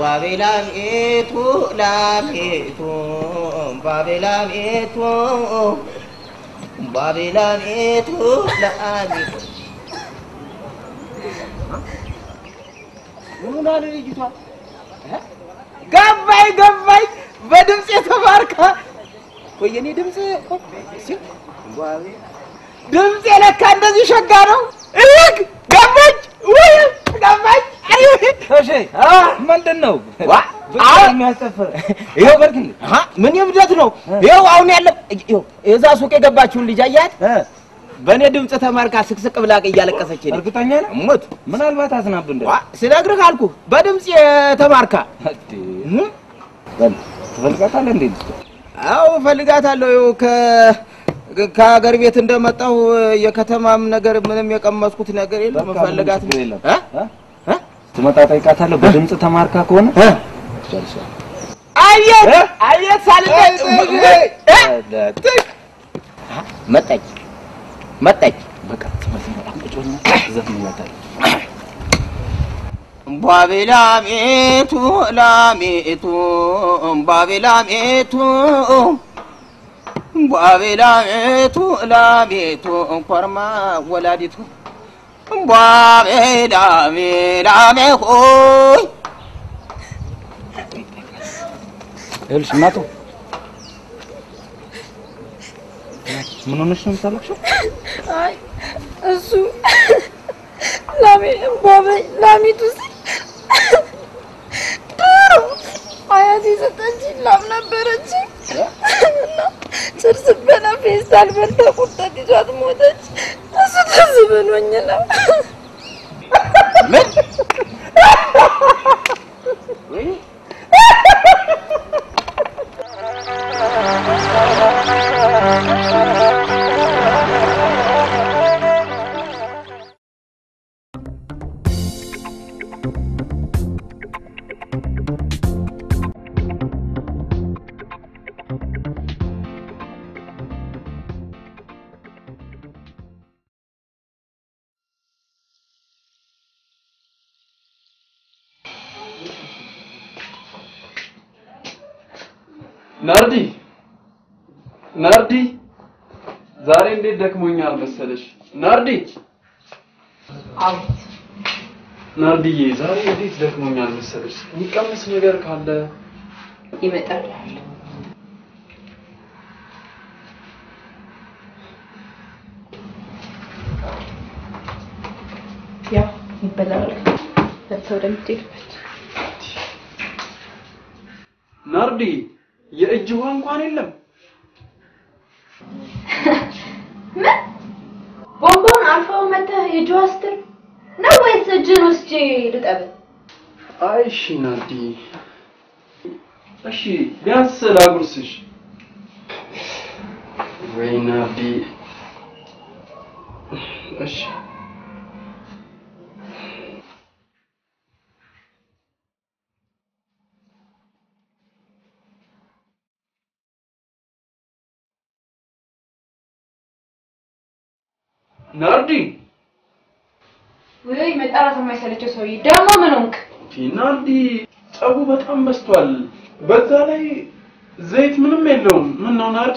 ባቤላቤቱ ላቤቱ ባቤላቤቱ ባቤላቤቱ ላቤቱ ምን አለ ልጅቷ? ገባኝ ገባኝ። በድምፅ የተማርካ ቆይ የኔ ድምፅ ድምፅ ለካ እንደዚህ ሸጋ ነው። እግ ገባች ወይ ገባች። እሺ ምንድን ነው የሚያስጨፍር? ይኸው በርግል ምን የብደት ነው? ይኸው አሁን ያለ ይኸው የዛ ሱቅ የገባችውን ልጅ አያት? በእኔ ድምፅ ተማርካ ስቅስቅ ብላ እያለቀሰች ሄደች። እርግጠኛ ነህ? ሞት ምናልባት አዝናብ እንደ ዋ፣ ስነግርህ አልኩህ በድምፅ የተማርካ ትፈልጋታለህ እንዴ? አዎ እፈልጋታለሁ። ይኸው ከ ከሀገር ቤት እንደመጣሁ የከተማም ነገር ምንም የቀመስኩት ነገር የለም። በቃ እፈልጋት ምንም ችግር የለም። እ? እ? ስትመጣ ጠይቃታለሁ። በድምፅ ተማርካ ከሆነ እ? ጨርሻለሁ። አየት አየት ሳልጠጥ መጣች መጣች በቃ ስትመጣ ቁጭ በልና ዘፍንላታለሁ። ባቤላሜቱ ላሜቱ ባቤላሜቱ ባቤላሜቱ ላሜቱ ኮርማ ወላዲቱ ባቤላሜ ላሜ ሆይ ይኸውልሽ እናቱ ምን ሆነሽ ነው የምታለቅሽው? አይ እሱ ላሜ ባበኝ ላሚቱ ሲል ድሮ አያቴ የሰጠችኝ ላም ነበረች እና ጭርስ በላ ፌስታል በልታ ቁርጠት ይዟት ሞተች። እሱ ትዝ ብሎኝ ነው። ምን ናርዲ ናርዲ፣ ዛሬ እንዴት ደክሞኛል መሰለሽ። ናርዲ አቤት ናርዲዬ፣ ዛሬ እንዴት ደክሞኛል መሰለሽ። የሚቀመስ ነገር ካለ ይመጣል። ያው ይበላል። ለብሰው ወደምትሄድበት ናርዲ፣ የእጅ ውሃ እንኳን የለም። ምን ቦምቦን አልፈው መተህ የጆዋ ስትል ነው ወይስ እጅን ወስጄ ልጠብህ? አይ እሺ ናርዲ፣ እሺ ቢያንስ ላጉርስሽ። ወይ ናርዲ፣ እሺ ናርዲ ወይ መጣራት የማይሰለቸው ሰውዬ ደግሞ ምን ሆንክ? ናርዲ ጸቡ በጣም በዝቷል። በዛ ላይ ዘይት ምንም የለውም። ምን ነው ናርዲ?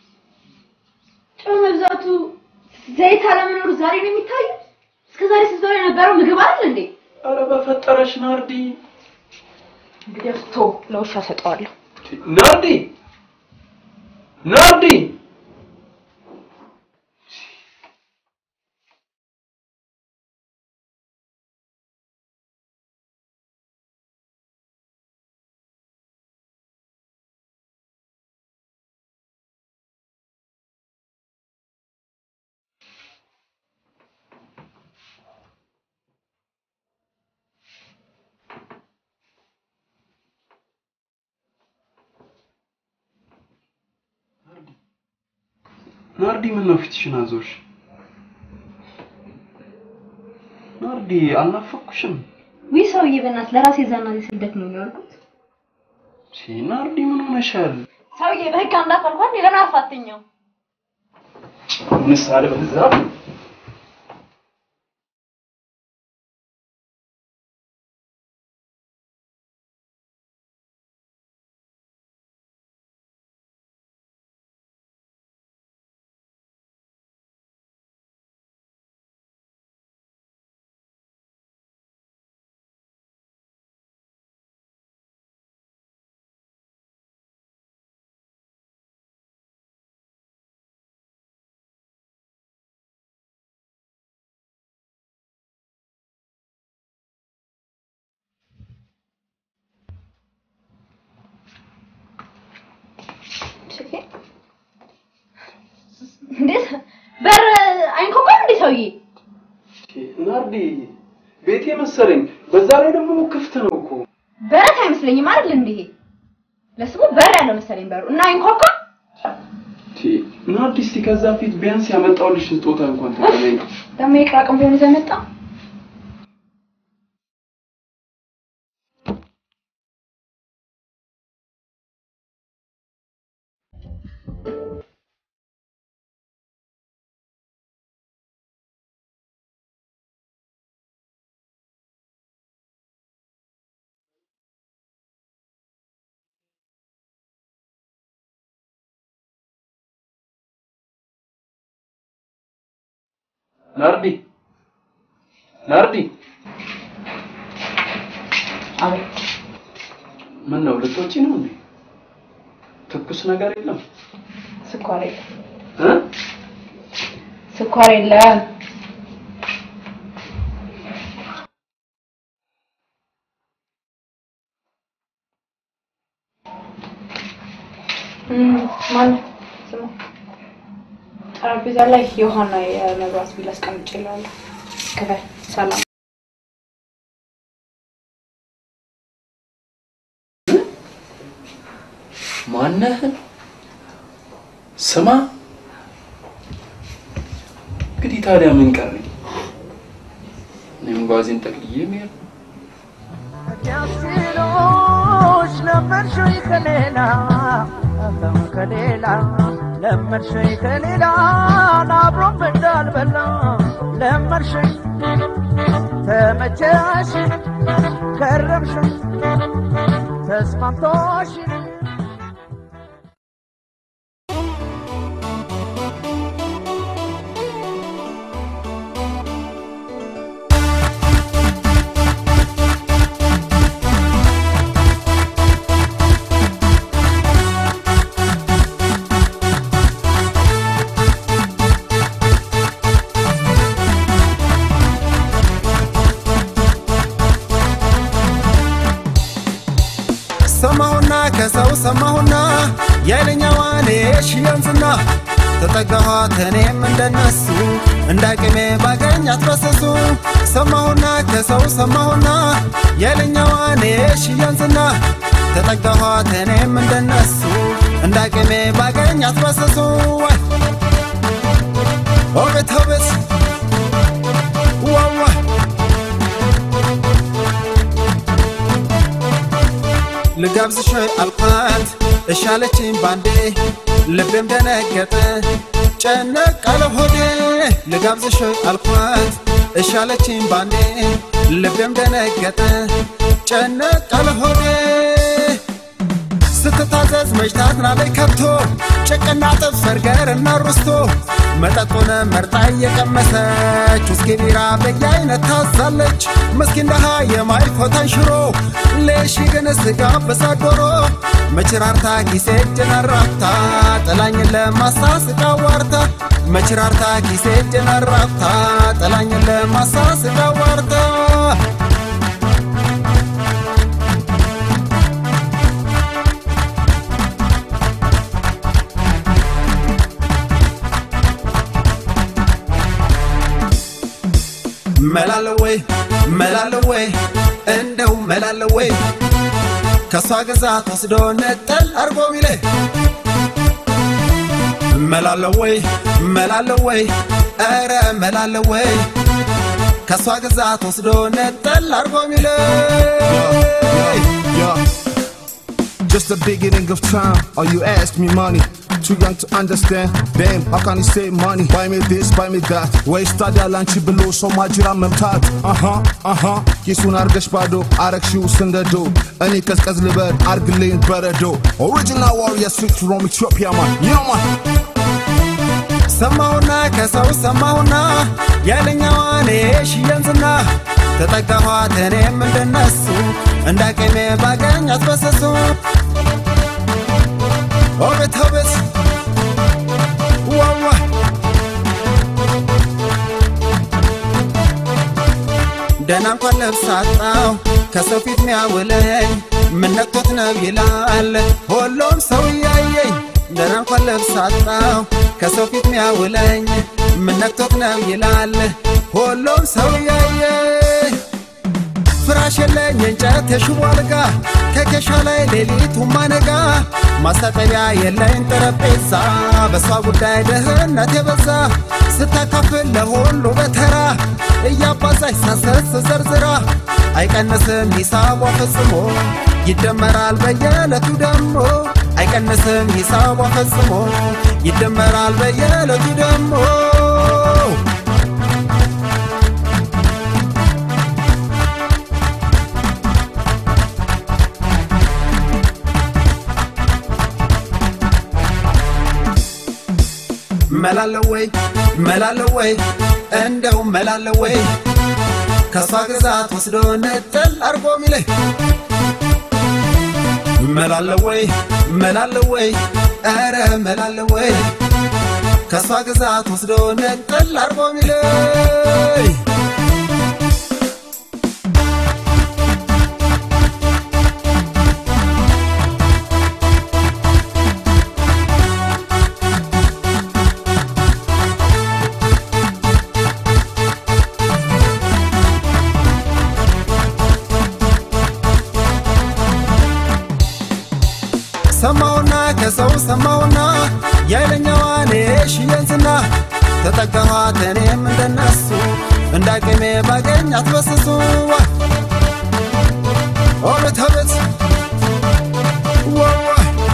ጨው መብዛቱ ዘይት አለመኖሩ ዛሬ ነው የሚታየው? እስከ ዛሬ ስትበላ የነበረው ምግብ አይደል እንዴ? አረ በፈጠረሽ ናርዲ። እንግዲህ ቶ ለውሻ ሰጠዋለሁ። ናርዲ ናርዲ ናርዲ ምን ነው ፊትሽን አዞርሽ? ናርዲ አልናፈኩሽም? ውይ ሰውዬ በእናትህ ለራሴ ዛና ስልደት ነው የሚያልኩት። ሲ ናርዲ ምን ሆነሻል? ሰውዬ በህግ አምላክ አልኳት ለምን አፋትኛው? ምሳሌ በዛ እንዴት በር አይንኳኳም እንዴ ሰውዬ? ናርዲ ቤቴ መሰለኝ። በዛ ላይ ደግሞ ክፍት ነው እኮ። በረት አይመስለኝም አይደል እንዴ? ይሄ ለስሙ በር ያለው መሰለኝ በሩ እና አይንኳኳም። ቲ ናርዲ፣ እስቲ ከዛ ፊት ቢያንስ ያመጣሁልሽ ስጦታ እንኳን ተቀበይኝ። ደግሞ የቅራቅም ቢሆን ይዘህ መጣ። ናርዲ ናርዲ፣ አቤት ምን ነው ልትወጪ ነው እንዴ? ትኩስ ነገር የለም ስኳር የለም፣ እ ስኳር የለም። ማን ስሙ? ጠረጴዛ ላይ የውሃና የመብራት ቢል አስቀምጬልሃለሁ። ክፈል። ሰላም ማነህ? ስማ እንግዲህ ታዲያ ምን ቀረኝ? እኔም ጓዜን ጠቅልዬ መሄድ ነው። ያስችሎሽ ለመድሽኝ ከሌላ ከሌላ ለመድሽኝ ከሌላ አብሮም እንዳልበላ ለመድሽኝ ተመቸሽ ከረምሽኝ ተስማምቶሽ ሰማሁና ከሰው ሰማሁና የለኛዋን የሽየንዝና ተጠጋኋት እኔም እንደነሱ እንዳቅሜ ባገኛት በሰሱ ሰማሁና ከሰው ሰማሁና የለኛዋን የሽየንዝና ተጠጋኋት እኔም እንደነሱ እንዳቅሜ ባገኛት በሰሱ ወይ ኦቤት ኦቤት ዋዋ ልጋብዝሽ አልኳት እሻለችኝ ባንዴ ልቤም ደነገጠ ጨነቅ አለ ሆዴ ልጋብዝሽ አልኳት እሻለችኝ ባንዴ ልቤም ደነገጠ ጨነቅ አለ ሆዴ ስትታዘዝ መጅታት ናለይ ከብቶ ጭቅና ጥብስ በርገር እና ሩስቶ መጠጡን መርጣ እየቀመሰች ውስኪ ቢራ በየአይነት ታዛለች ምስኪን ደሃ የማይፎታን ሽሮ ሌሺ ግን ስጋ በሳዶሮ መችራርታ ኪሴ እጅን አራፍታ ጥላኝን ለማሳስቃ ዋርታ መችራርታ ኪሴ እጅን አራፍታ ጥላኝን ለማሳስቃ ዋርታ መላለወይ መላለወይ እንደው መላለወይ ከእሷ ግዛት ወስዶ ነጠል አርጎ ሚለ መላለወይ መላለወይ ኧረ መላለወይ ከእሷ ግዛት ወስዶ ነጠል አርጎ ሚለ Yeah. Just the beginning of time. All you ask me money. Too young to understand. Damn, how can you say money? Buy me this, buy me that. ወይ ስታዲያ ላንቺ ብሎ ሰው ማጅራ መምታት አሃ አሃ ኪሱን አርገሽ ባዶ አረግሺው ስንደዶ እኔ ቀዝቀዝ ልበል አርግልኝ በረዶ ኦሪጂናል ዋሪየር ስዊት ፍሮም ኢትዮጵያ ማን ዩ ኖ ማን ሰማሁና ከሰው ሰማሁና ያለኛዋን ሽየንዝና ተጠጋኋት እኔም እንደነሱ እንዳቅሜ ባገኛት በሰሱ ኦቤት ኦቤት ዋዋ ደህና እንኳን ልብስ አጣው ከሰው ፊት ሚያውለኝ ምን ነክቶት ነው ይላል ሁሉም ሰው እያየኝ ደህና እንኳን ልብስ አጣው ከሰው ፊት ሚያውለኝ ምን ነክቶት ነው ይላል ሁሉም ሰው ያየ ፍራሽ የለኝ የእንጨት የሽቦ አልጋ ከኬሻ ላይ ሌሊቱ ማነጋ ማስታጠቢያ የለኝ ጠረጴዛ በሷ ጉዳይ ድህነት የበዛ ስታካፍል ለሁሉ በተራ እያባዛች ሳሰስ ዘርዝራ አይቀንስም ሂሳቧ ፈጽሞ ይደመራል በየዕለቱ ደሞ አይቀንስም ሂሳቧ ፈጽሞ ይደመራል በየዕለቱ ደሞ መላለው ወይ መላለው ወይ እንደው መላለው ወይ ከሷ ግዛት ወስዶ ነጠል አርጎ ሚለኝ መላለው ወይ መላለው ወይ ኧረ መላለው ወይ ከሷ ግዛት ወስዶ ነጠል አርጎ ሚለኝ ሰማውና ከሰው ሰማውና የኃይለኛዋን የሽየን ዝና ተጠጋኋት እኔም እንደነሱ እንዳቅሜ ባገኛት በስሱ ኦበት አቤት ዋዋ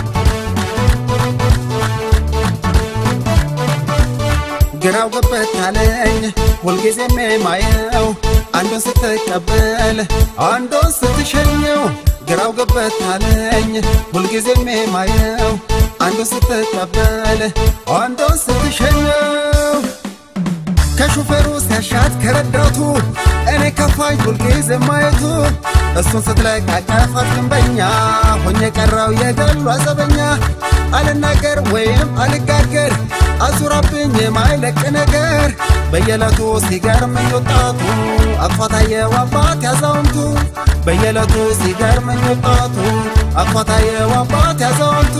ግራው ገበት አለኝ ሁልጊዜም የማየው አንዱን ስትቀበል አንዱን ስትሸኘው ግራው ገበት አለኝ ሁልጊዜም የማየው አንዱን ስትቀበል አንዱን ስትሸኘው ከሹፌሩ ሲያሻት ከረዳቱ እኔ ከፋኝ ሁልጊዜ ማየቱ እሱን ስትለቃቀፋት ግንበኛ ሆኜ ቀራው የገሉ አዘበኛ አልናገር ወይም አልጋገር አዙራብኝ የማይለቅ ነገር በየዕለቱ ሲገርመኝ ወጣቱ አፏታየው አባት ያዛውንቱ በየዕለቱ ሲገርመኝ ወጣቱ አፏታየው አባት ያዛውንቱ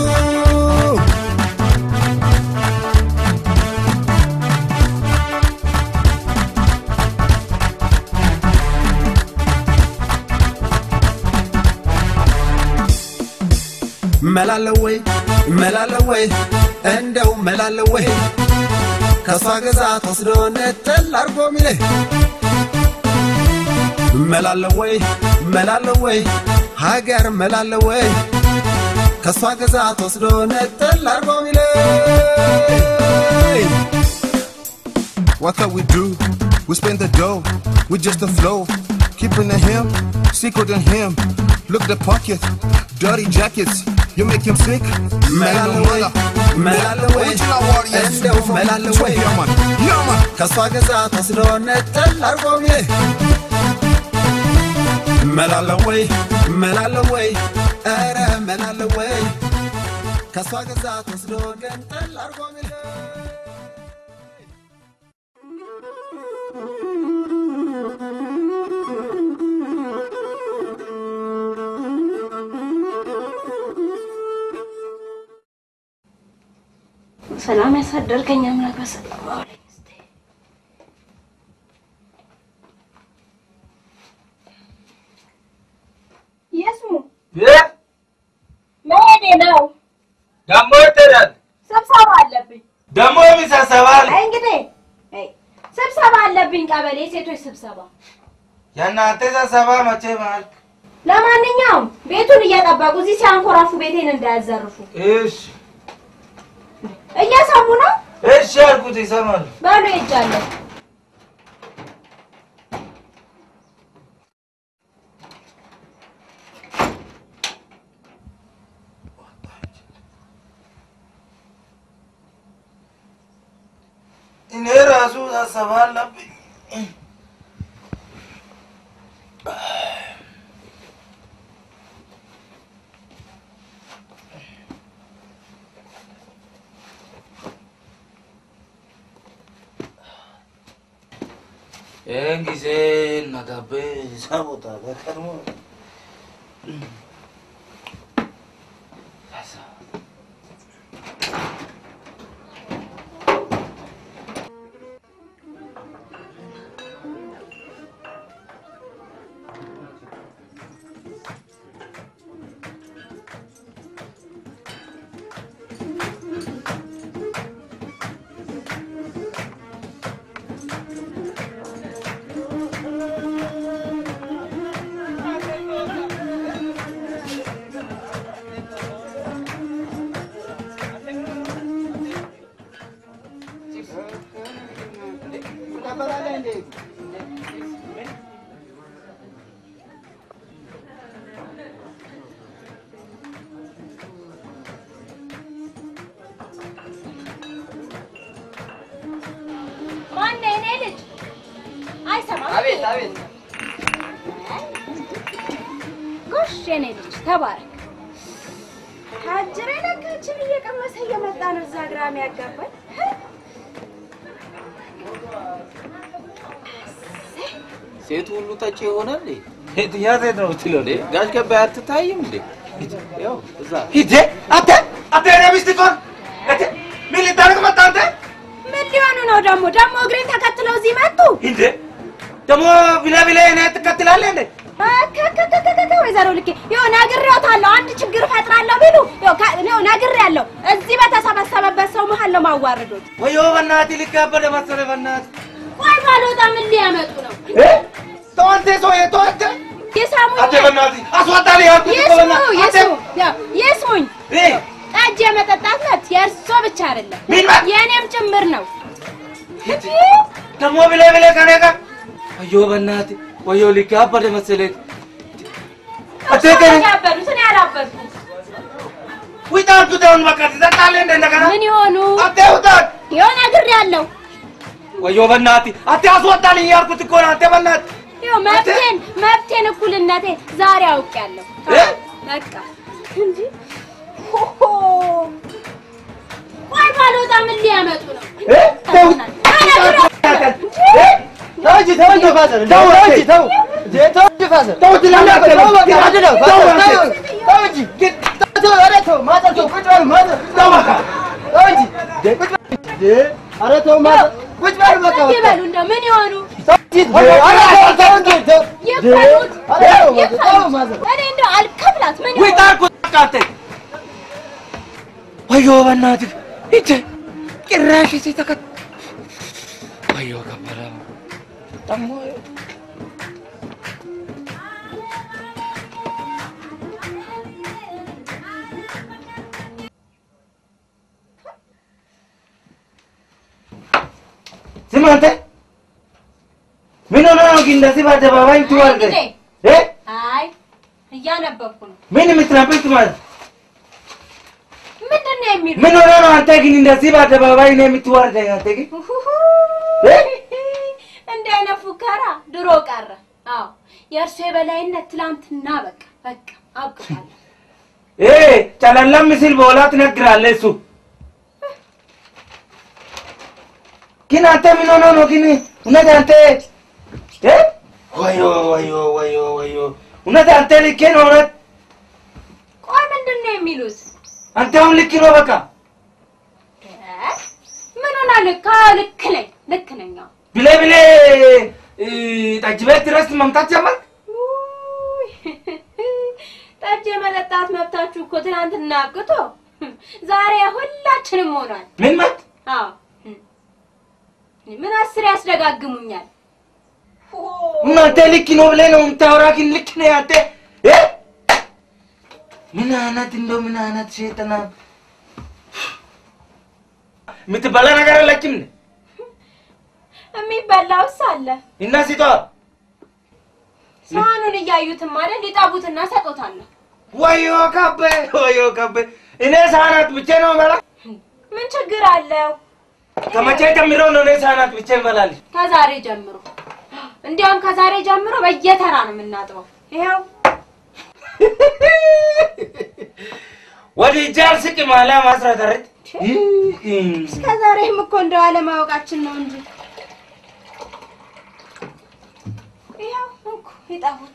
መላለው ወይ መላለው ወይ እንደው መላለው ወይ ከሷ ግዛት ወስዶ ነጠል አርጎ ሚለኝ መላለው ወይ መላለው ወይ ሀገር መላለው ወይ ከሷ ግዛት ወስዶ ነጠል አርጎ ሚለኝ What can we do? We spend the dough, we just a flow. Keeping the him, secret in him. Look the pocket, dirty jackets. You make him sick. Man, no mother. መላለው ወይ Original warriors. እንደው መላለው ወይ Yeah, man. Yeah, man. ከሷ ግዛት ወስዶ ነጠል አርጎ ሚለኝ መላለው ወይ መላለው ወይ ኧረ መላለው ወይ ከሷ ግዛት ወስዶ ነጠል አርጎ ሚለኝ ሰላም ያሳደርከኝ አምላክ በሰላም አውለኝ እስቲ። የስሙ መሄዴ ነው። ደግሞ ይተዳል ስብሰባ አለብኝ። ደግሞ የሚሳሰባል አይ እንግዲህ አይ ስብሰባ አለብኝ፣ ቀበሌ ሴቶች ስብሰባ። የእናንተ ስብሰባ መቼ ማለት? ለማንኛውም ቤቱን እየጠበቁ እዚህ ሲያንኮራፉ ቤቴን እንዳያዘርፉ እሺ እየሰሙ ነው። እሺ ያልኩት ይሰማሉ። በሉ ሄጃለሁ። እኔ ራሱ ስብሰባ አለብኝ። ይህን ጊዜ እናጋቤ እዛ ቦታ በቀድሞ አቤት። ጎሽ የኔ ልጅ ተባረክ። ታጅሬ ለካችን እየቀመሰ እየመጣ ነው እዛ ግራም ያጋባኝ። ሴቱ ሁሉ ጠጪ ይሆናል እንዴ? የትኛ ሴት ነው የምትለው እንዴ? ጋሽ ገባይ አትታይም እንዴ? ያው እዛ ሂድ አንተ አንተ የኔ ሚስት ትሆን አንተ ምን ልታደርግ መጣ አንተ? ምን ሊሆኑ ነው ደግሞ? ደግሞ እግሬን ተከትለው እዚህ መጡ። ሂድ ደግሞ ብለ ብለ እኔ ትከትላለህ እንዴ? ከከከከከ ወይዘሮ ልኬ ይኸው ነግሬዎታለሁ። አንድ ችግር እፈጥራለሁ ቢሉ ይኸው ከ- ይኸው ነግሬያለሁ። እዚህ በተሰበሰበበት ሰው መሀል ነው ማዋረዶት። ወዮ በእናትህ ልካበደ መሰለ በእናትህ ቆይ ባልወጣ ምን ሊያመጡ ነው? ተው አንተ ሰውዬ ተው አንተ ይሰሙኝ፣ አንተ በእናትህ አስወጣልህ ያልኩት እኮ ይስሙ፣ በእናትህ አንተ ይስሙ፣ ያው ይስሙኝ። እህ ጠጅ የመጠጣት መብት የእርሶ ብቻ አይደለም ምን መብት? የእኔም ጭምር ነው። ደግሞ ብለ ብለ ከኔ ጋር ወዮ በእናትህ ወዮ ልካበደ መሰለህ አንተ እርሶ ከኔ ያበዱት እኔ አላበድኩም። ውጣ አንተ አሁን በቃ ትጠጣለህ እንደ እንደገና ምን ይሆኑ? አንተ ውጣ ይኸው ነግሬያለሁ። ወዮ በእናትህ አንተ አስወጣልኝ ያልኩት እኮ ነው አንተ በእናትህ ይኸው መብቴን መብቴን እኩልነቴን ዛሬ አውቄያለሁ። እ? በቃ እንጂ ሆሆ ቆይ ባልወጣ ምን ሊያመጡ ነው? እ? ተው ተው እንጂ ተው እንጂ ፋዘር ተው እንጂ ተው እንጂ ተው እንጂ ፋዘር ተው ትላለህ እኮ። ተው በቃ አንድ ነው ፋዘር ተው ተው አንተ። ተው እንጂ ተው ተው ኧረ ተው ማዘር ተው ቁጭ በል ማዘር ተው በቃ ተው እንጂ እንዴ ቁጭ በል እንዴ ኧረ ተው ማዘር ቁጭ በል በቃ ምን በቃ ይበሉ እንደው ምን ይሆኑ? ተው እንጂ እንዴ ኧረ ተው ተው እንጂ ተው ይፈሉት ኧረ ተው ማዘር ተው ይፈሉት። ማዘር እኔ እንደው አልከፍላት ምን ውጣ ይሆኑ? አልኩት በቃ አንተ ወዮ በእናትህ ሂድ ጭራሽ እዚህ ተከት ወዮ ከበረ ደግሞ ስማ አንተ ምን ሆነ ነው ግን እንደዚህ በአደባባይ ትዋርደ እንዴ? እ አይ እያነበብኩ ነው። ምን የምትናበብ ማለት ምንድን ነው የሚሉ? ምን ሆነ ነው አንተ ግን እንደዚህ በአደባባይ ነው የምትዋርደኝ? አንተ ግን እ? እንዲህ አይነት ፉከራ ድሮ ቀረ። አዎ የእርሱ የበላይነት ትላንትና በቃ በቃ አብቅቷል። እ ጨለለም ሲል በኋላ ትነግራለህ። እሱ ግን አንተ ምን ሆነ ነው ግን እውነት አንተ እ ወዮ ወዮ ወዮ ወዮ እውነት አንተ ልክ ነው እውነት ቆይ ምንድን ነው የሚሉት? አንተ አሁን ልክ ነው በቃ እ? ምን ሆና ልክ? አዎ ልክ ነኝ ልክ ነኝ። አዎ ብሌ ብሌ እ፣ ጠጅ ቤት ድረስ መምጣት ጀመርክ። ውይ፣ ጠጅ የመጠጣት መብታችሁ እኮ ትናንትና አብቅቶ ዛሬ ሁላችንም ሆኗል። ምን መት አዎ ምን አስር ያስደጋግሙኛል። እናንተ ልክ ነው ብለህ ነው የምታወራ፣ ግን ልክ ነህ አንተ እ? ምን አይነት እንደው ምን አይነት ሴጠና የምትበላ ነገር አለችም እንዴ? የሚበላውስ አለ። እና ሲቷ ሳህኑን እያዩትም አይደል ሊጠቡትና ሰጦታለሁ። ወዮ ካበ ወዮ ካበ እኔ ሳህናት ብቻ ነው በላ ምን ችግር አለው? ከመቼ ጀምሮ ነው እኔ ሳህናት ብቻ እበላለሁ? ከዛሬ ጀምሮ እንዲያውም ከዛሬ ጀምሮ በየተራ ነው የምናጥበው። ይኸው ወደ እጅ አልስቅም አለ ማስራት አረት እስከ ዛሬም እኮ እንደው አለማወቃችን ነው እንጂ ይኸው እንኩ ይጠቡት።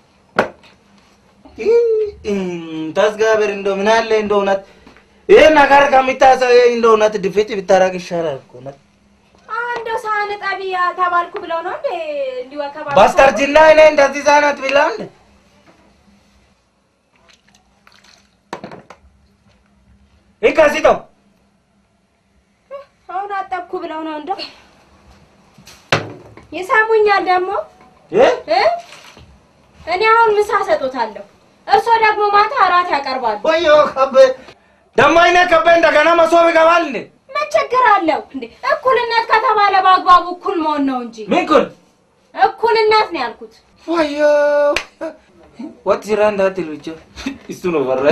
ተስጋበር እንደው ምን አለ እንደው እውነት ይሄ ነገር ከሚታሰብ እንደው እውነት ድፍት ብታረግ ይሻላል እኮ እውነት አሁን እንደው ሳህን ጠቢ ተባልኩ ብለው ነው እንዴ እንዲወከባ በስተርጅና እኔ እንደዚህ ሳህናት ብላ እንደ ይከሲቶ አሁን አጠብኩ ብለው ነው እንደው ይሰሙኛል ደግሞ እ እ? እኔ አሁን ምሳ ሰጦታለሁ፣ እርሶ ደግሞ ማታ እራት ያቀርባሉ። ወዮ ከበ ደግሞ አይነ ከበ እንደገና መሶብ ይገባል እንዴ ምን ችግር አለው እንዴ? እኩልነት ከተባለ በአግባቡ እኩል መሆን ነው እንጂ ምን ኩል እኩልነት ነው ያልኩት። ወዮ ወጥ ስራ እንዳትል ብቻ እሱ ነው በረ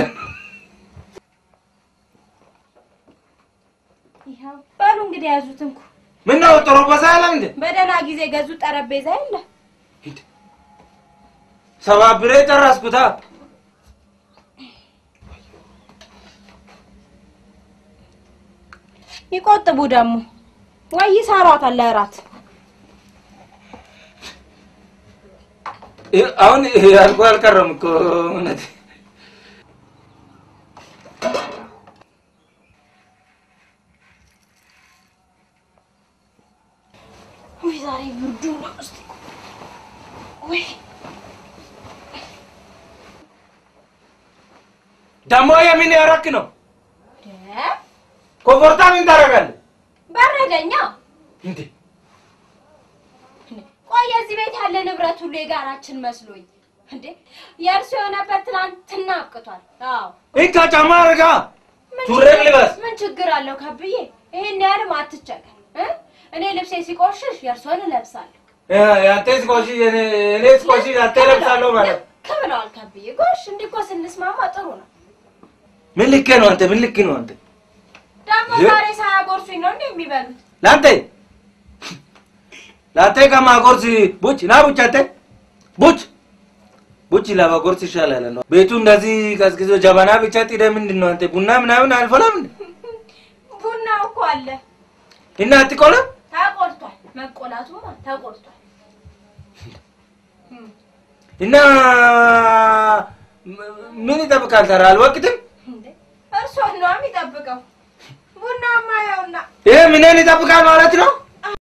ይኸው በሉ እንግዲህ ያዙት እንኩ። ምን ነው ጥሩ በሳ ያለ እንዴ በደህና ጊዜ ገዙት ጠረጴዛ የለ ሰባብሬ ጨረስኩታ። ይቆጥቡ ደግሞ ወይ ይሰሯታል ለእራት። እ- አሁን ያልኩ አልቀረም እኮ እውነት ወይ ዛሬ ብርዱ ነው። እስቲ ወይ ደግሞ የምን ያረክ ነው? ደ ኮፎርታ ምን ታደርጋለህ? በረደኛ። እንዴ ቆይ የዚህ ቤት ያለ ንብረት ሁሉ የጋራችን መስሎኝ እንዴ የእርሱ የሆነበት ትናንትና አብቅቷል። አዎ እንካ ጫማ አድርጋ ምን ሱሪ ችግር- ልበስ። ምን ችግር አለው ከብዬ? ይሄን ያህልም አትቸገር እ? እኔ ልብሴ ሲቆሽሽ የእርሶን እለብሳለሁ። ያ- ያንተ ስቆሺ እኔ ስቆሺ አንተ ለብሳለሁ ማለት ልክ ብለዋል ከብዬ። ጎሽ እንዲህ እኮ ስንስማማ ጥሩ ነው። ምን ልክ ነው አንተ? ምን ልክ ነው አንተ? ደግሞ የ- ዛሬ ሳያጎርሱኝ ነው እንዴ የሚበሉት? ለአንተ ለአንተ ከማጎርስ ቡች ና ቡች አንተ ቡች ቡች ለማጎርስ ይሻላል ነው። ቤቱ እንደዚህ ቀዝቅዞ ጀበና ብቻ ጥደ ምንድን ነው አንተ ቡና ምናምን አልፈላም እንዴ? ቡናው እኮ አለ እና አትቆላም? ተቆልቷል። መቆላቱማ ተቆልቷል። እና ም- ምን ይጠብቃል? ተራ አልወቅትም። እንዴ እርሶን ነው የሚጠብቀው። ቡናማ ያውና ይሄ ምንን ይጠብቃል ማለት ነው?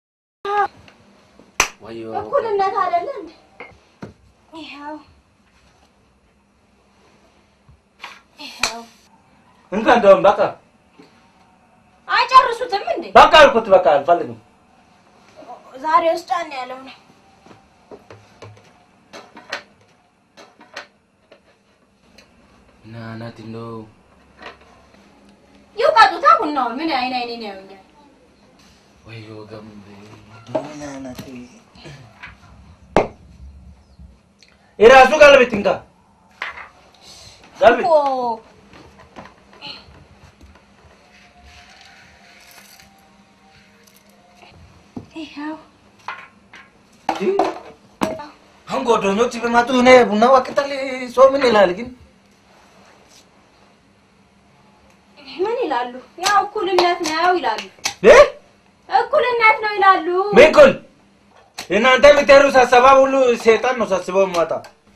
ወዮ እኩልነት አይደለ እንዴ? ይኸው ይኸው እንካ እንደውም በቃ አይጨርሱትም እንዴ? በቃ አልኩት። በቃ አልፈልግም። ዛሬ ውስጥ ጫን ያለው ነው። እና ናት እንደው ይውቀጡታ ቡናውን ምን አይን አይኔን ያዩኛል። ወዮ ገም የራሱ ቀለበት እንካ ቀለበት እኮ ይኸው አሁን ጓደኞች ቢመጡ እኔ ቡና ወቅጠል ሰው ምን ይላል ግን? ምን ይላሉ? ያው እኩልነት ነው ይላሉ። እ? እኩልነት ነው ይላሉ። ምን ኩል እናንተ የምትሄዱ ሳሰባ ሁሉ ሴጣን ነው ሳስበው የሚመጣ።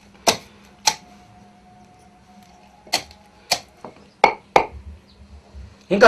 እንካ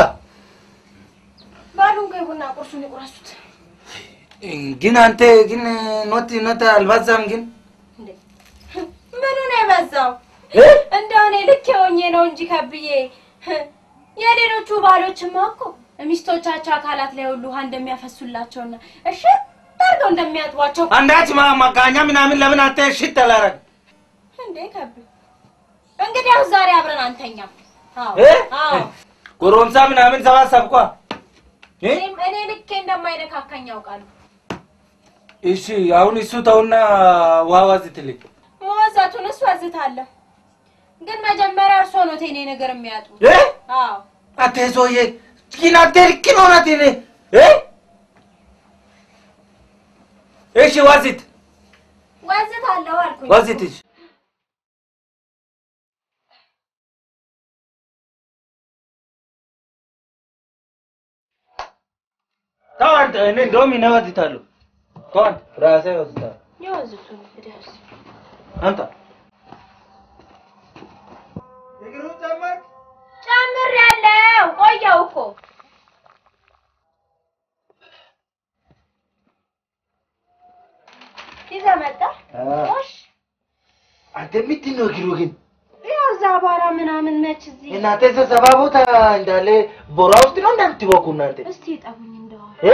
ባሉ እንግዲህ ቡና ቁርሱን ይቁረሱት። ግን አንተ ግን ኖት ኖት አልባዛም ግን እንዴ ምኑ ነው የበዛው? እ? እንደው እኔ ልክ የሆኜ ነው እንጂ ከብዬ የሌሎቹ ባሎችማ እኮ ሚስቶቻቸው አካላት ላይ ሁሉ ውሃ እንደሚያፈሱላቸውና እሺ አድርገው እንደሚያጥቧቸው አንዳች ማ- ማጋኛ ምናምን ለምን አንተ ሽት አላረግ እንዴ ከብ እንግዲህ ያው ዛሬ አብረን አንተኛም። አዎ እ? አዎ ጎረምሳ ምናምን ሰባሰብኳ እ? እኔም እኔ ልኬ እንደማይነካካኝ ያውቃሉ። እሺ አሁን እሱ ተውና ውሃ ዋዝትልኝ መወዛቱን እሱ አዝታለሁ፣ ግን መጀመሪያ እርሶ ነው ቴኔ ነገር የሚያጡ። እ? አዎ አንተ ሰውዬ ግን አንተ ልክ ነው ናት እኔ እ? እሺ ዋዝት ወዝታለሁ አልኩኝ። ዋዝት እሺ ተው አንተ እኔ እንደውም እኔ ዋዝታለሁ ተው አንተ ራሴ ዋዝታለሁ የወዝቱን እንግዲህ እሱ አንተ እግሩን ጨመርክ ጨምሬያለሁ። ቆየው እኮ ይዘህ መጣህ? እሺ አንተ ምንድን ነው እግሩ ግን ያው እዛ አቧራ ምናምን ነች እዚህ። እናንተ ስብሰባ ቦታ እንዳለ ቦራ ውስጥ ነው እንደምትቦኩ እናንተ እስቲ ጠቡኝ እንደው እ?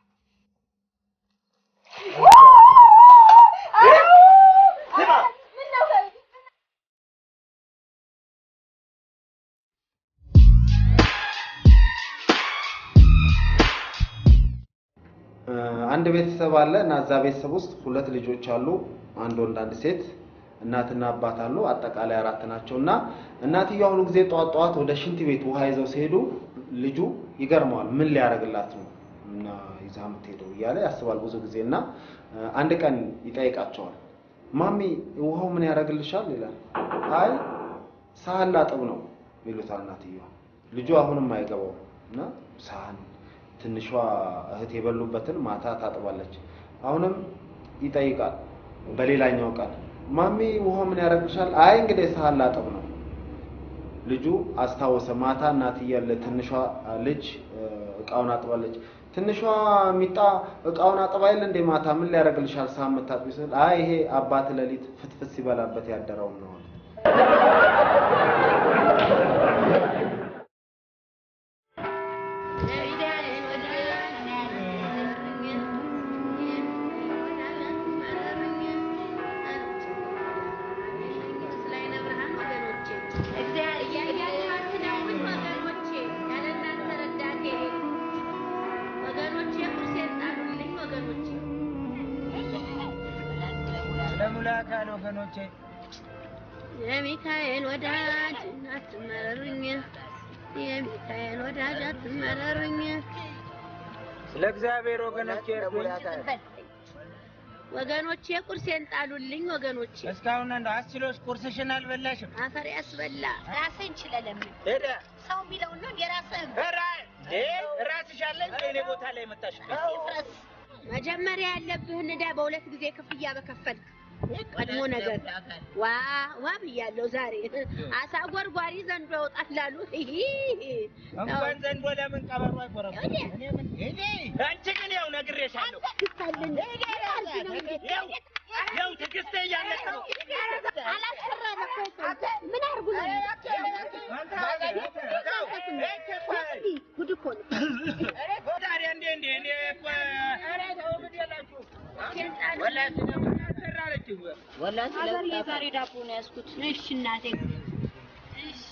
አንድ ቤተሰብ አለ እና እዛ ቤተሰብ ውስጥ ሁለት ልጆች አሉ። አንድ ወንድ፣ አንድ ሴት፣ እናትና አባት አሉ። አጠቃላይ አራት ናቸው እና እናትየው አሁኑ ጊዜ ጠዋት ጠዋት ወደ ሽንት ቤት ውሃ ይዘው ሲሄዱ ልጁ ይገርመዋል። ምን ሊያደርግላት ነው እና ይዛ የምትሄደው እያለ ያስባል ብዙ ጊዜ እና አንድ ቀን ይጠይቃቸዋል። ማሚ ውሃው ምን ያደርግልሻል ይላል። አይ ሳህን ላጥብ ነው ይሉታል እናትየዋ። ልጁ አሁንም አይገባው እና ሳህን ትንሿ እህት የበሉበትን ማታ ታጥባለች። አሁንም ይጠይቃል በሌላኛው ቀን ማሚ ውሃው ምን ያደርግልሻል? አይ እንግዲህ ሳህን ላጥብ ነው። ልጁ አስታወሰ። ማታ እናትየው ለትንሿ ልጅ እ፣ እቃውን አጥባለች። ትንሿ ሚጣ እቃውን አጥባ የለ እንዴ ማታ ምን ሊያደርግልሻል ሳህን የምታጥቢ ስል አይ ይሄ አባት ሌሊት ፍትፍት ሲበላበት ያደረውን ነው አለ። ለሙላካን ወገኖቼ የሚካኤል ወዳጅ አትመረሩኝ፣ የሚካኤል ወዳጅ አትመረሩኝ። ስለ እግዚአብሔር ወገኖቼ እርዱኝ። ወገኖቼ ቁርሴን ጣሉልኝ። ወገኖቼ እስካሁን እንደ አስችሎሽ ቁርስሽን አልበላሽም። አፈር ያስበላ ራስህን ችለህ ለምን ሄደ ሰው የሚለውን ነው የራስህን ኧረ እንዴ ራስሽ አለ እንደ እኔ ቦታ ላይ መጣሽበት። ይፍረስ። መጀመሪያ ያለብህን ዕዳ በሁለት ጊዜ ክፍያ በከፈልክ ቀድሞ ነገር ዋ ዋ ብያለሁ። ዛሬ አሳ ጎርጓሪ ዘንዶ ያወጣላሉ። እንኳን ዘንዶ ለምን ቀበሮ አይቆረቁም? እኔ ምን እኔ አንቺ ግን ያው ነግሬሻለሁ። ያው ያው ትዕግስቴ እያለቀ ነው። ምን አድርጉ ነው? ጉድ እኮ ነው። ታዲያ እንዴ እንዴ እኔ እኮ ወላሂ ስለምናሰራለች አገር የዛሬ ዳቦ ነው ያዝኩት። እሺ እናቴ እሺ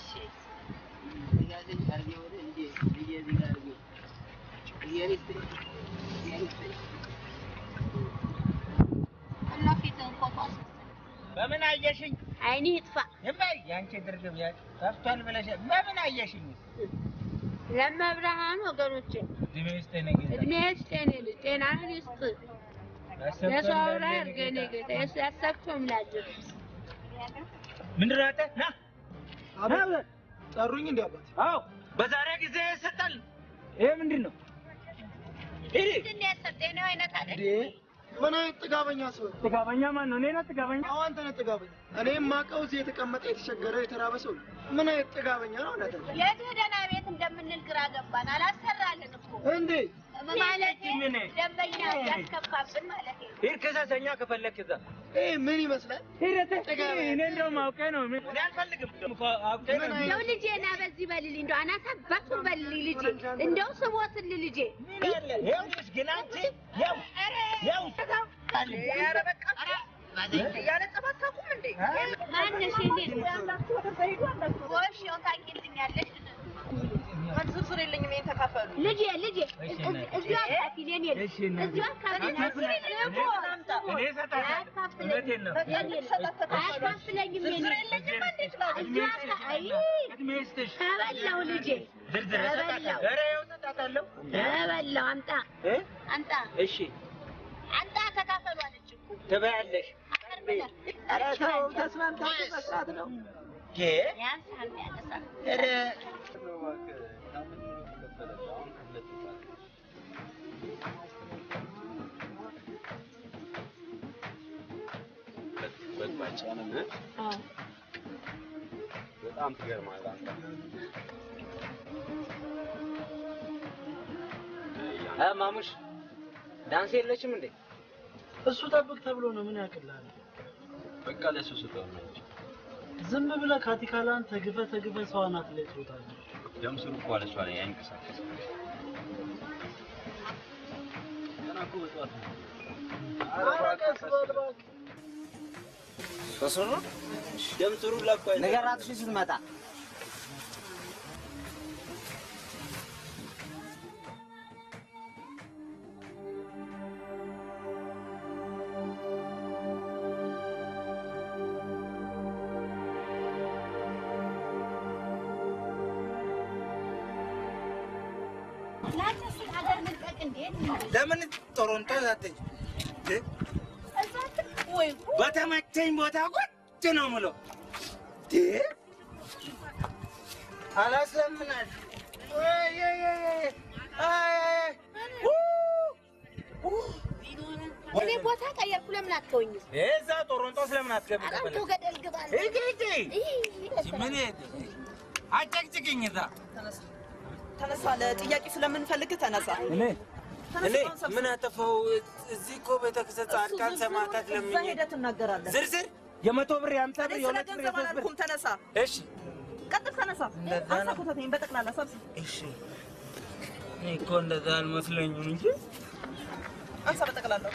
እና ፊትህን ፎቶ አስነሳ። በምን አየሽኝ? አይንህ ይጥፋ። እማይ ያንቺ ድርግም ያ ጠፍቷል ብለሽ በምን አየሽኝ? ለመብርሃን ወገኖቼ እድሜ ይስጥህ ነኝ እድሜ ይስጥ የኔ ልጅ፣ ጤናህን ይስጥ። የሰው አውራ ያድርገህ የኔ ጌታ፣ የስ- ያሳክቶ ምላጭህ ምንድን ነው አንተ? ና ና ጠሩኝ እንዲ አባት? አዎ በዛሬ ጊዜ ይሰጣል። ይሄ ምንድን ነው? ይሄ ምንድን ነው የሰጠኝ ነው አይነት አይደል? ምን አይነት ጥጋበኛ ሰው ነው? ጥጋበኛ ማን ነው? እኔ ነኝ ጥጋበኛ? አዎ አንተ ነህ ጥጋበኛ። እኔ የማውቀው እዚህ የተቀመጠ የተቸገረ የተራበ ሰው ነው። ምን አይነት ጥጋበኛ ነው? እውነት ነው የት ሄደን ቤት እንደምንል ግራ ገባን። አላሰራልን እኮ እንዴ? ማለት ምን? ደንበኛ ያስከፋብን ማለት ነው። ሂድ ክሰሰኛ ከፈለክ እዛ ይሄ ምን ይመስላል? ሂድ ጥጋበኛ። እኔ እንደውም አውቄ ነው። ምን- እኔ አልፈልግም። እኮ አውቄ ነው። እንደው ልጄ ና በዚህ በልልኝ፣ እንደው አናት አባቱን በልልኝ ልጄ፣ እንደው ስሞትል ልጄ። ይኸውልሽ ግን አንቺ ያው ያው ኧረ በቃ ያለ ጸባት ታቁም እንዴ? ማነሽ የኔ ጎሽ፣ ያው ታውቂልኛለሽ። ስርስር የለኝም ይሄን ተካፈሉ። ልጄ ልጄ እዚሁ አካፊል የኔ ልጅ እሺ፣ እናቴ። እዚሁ አካፊል እኔ እሰጣታለሁ። እውነቴን ነው። አያካፍለኝም የኔ እዚሁ አካ- አይ እድሜ ይስጥሽ። ተበላው ልጄ ዝርዝር እሰጣታለሁ። ተበላው ኧረ ይኸው እሰጣታለሁ። ተበላው አምጣ እ? አምጣ እሺ አምጣ ተካፈሉ አለች እኮ ትበያለሽ። ኧረ ተው ተስማምታችሁ መስራት ነው። ጌ ያንሳል ያነሳል ኧረ በጣም ትገርማለህ አንተ። እ ማሙሽ ዳንስ የለችም እንዴ? እሱ ጠብቅ ተብሎ ነው። ምን ያቅልሃል? በቃ ለሱ ስጠው ነው እንጂ ዝም ብለህ ካቲካላን ተግፈ ተግፈ ሰው አናት ላይ ትወጣለህ። ደም ስሩ እኮ አለ እሷ ላይ አይንቀሳቀስም። ገና እኮ በጠዋት ነው። ኧረ ቀስ በል እባክህ። በስሩ ደም ስሩ ለኳ ንገራት እሺ ስትመጣ ላንተስ ሀገር መልቀቅ እንዴት ለምን ቶሮንቶ ዛተኝ ወይ በተመቸ ያመቸኝ ቦታ ቁጭ ነው የምለው። ዴ አላስለምናል ወይ ወይ ወይ አይ አይ እኔ ቦታ ቀየርኩ። ለምን አትተውኝም? እዛ ጦሮንጦስ ለምን አትገቢ? ኧረ ተው ገደል ግባ። ሂጂ ሂጂ። ምን አጨቅጭቅኝ እዛ ተነሳ። ለጥያቄ ስለምንፈልግ ተነሳ። እኔ እኔ ምን አጠፋው? እዚህ እኮ ቤተክርስቲያን ጻድቃን ሰማዕታት እዛ ለምኜ ሄደህ ትናገራለህ። ዝርዝር የመቶ ብር የአምሳ ብር እኔ ስለ የሁለት ብር ገንዘብ የሶስት ብር አላልኩም። ተነሳ። እሺ ቀጥል፣ ተነሳ። እንደዛ አንሳ ነው። ኮተቴን በጠቅላላ ሰብስብ። እሺ እኔ እኮ እንደዛ አልመስለኝም እንጂ አንሳ በጠቅላላ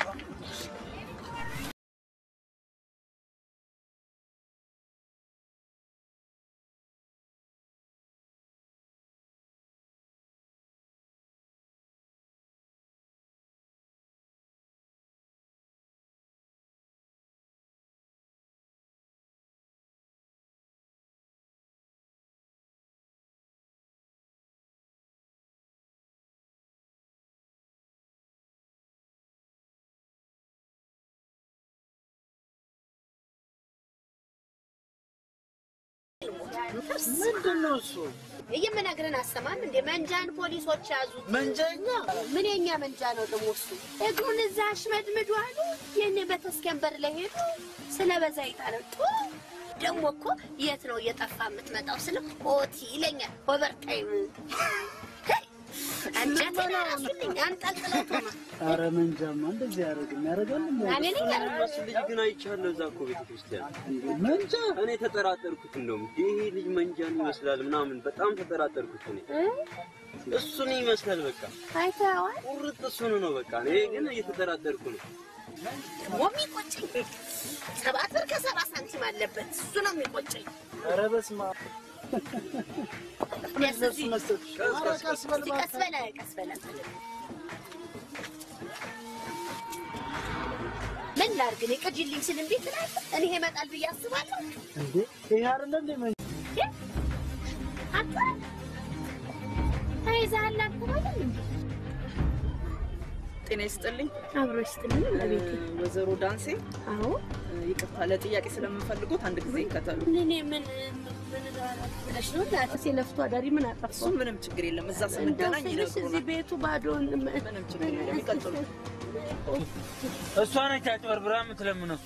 ምንድን ነው እሱ? የምነግርህን አሰማም እንዴ? መንጃን ፖሊሶች ያዙት። መንጃኛ? ምን የኛ መንጃ ነው ደግሞ እሱ? እግሩን እዛ አሽመድምዱ አሉ። የኔ በተስኪያን በር ላይ ሄዱ። ስለ በዛ ይጣለጡ ደግሞ እኮ የት ነው እየጠፋ የምትመጣው ስለ ኦቲ ይለኛል። ኦቨርታይም አንጀቴን አራሱልኝ አንጠልጥለውት ሆነ አረ መንጃማ እንደዚህ ያደርግም ያደርጋል እንዴ? እኔ ነኝ ያደረኩት። እሱ ልጅ ግን አይቻለሁ እዛ እኮ ቤተክርስቲያን መንጃ እኔ ተጠራጠርኩት። እንደውም ይሄ ልጅ መንጃን ይመስላል ምናምን በጣም ተጠራጠርኩት። እኔ እሱን ይመስላል በቃ አይተኸዋል? ቁርጥ እሱን ነው በቃ። እኔ ግን እየተጠራጠርኩ ነው። ደግሞ የሚቆጨኝ ሰባት ብር ከሰባ ሳንቲም አለበት። እሱ ነው የሚቆጨኝ። ኧረ በስመ አብ ደስ ሲል። ኧረ ቀስ በል እስኪ ቀስ በል ቀስ በል ምን ላድርግ እኔ ቅጂልኝ ስል እንዴት ትላለህ? እኔ ይመጣል ብዬ አስባለሁ። እንዴ ይሄ አይደለ እንዴ መንጃ አንተ ተይዘሃል አልተባለም እንዴ? ጤና ይስጥልኝ። አብሮ ይስጥልኝ እቤቴ። ወይዘሮ ዳንሴ። አዎ ይቅርታ፣ ለጥያቄ ስለምንፈልጉት አንድ ጊዜ ይከተሉ። እኔ ምን ምን ብለሽ ነው እናትሽ የለፍቶ አዳሪ ምን አጠፋሁ? እሱ ምንም ችግር የለም። እዛ ስንገናኝ እንደው ስልሽ እዚህ ይነግሩናል። ቤቱ ባዶ ምንም ችግር የለም። ይቀጥሉ። እሷ ነች አጭበርብራ የምትለምነው።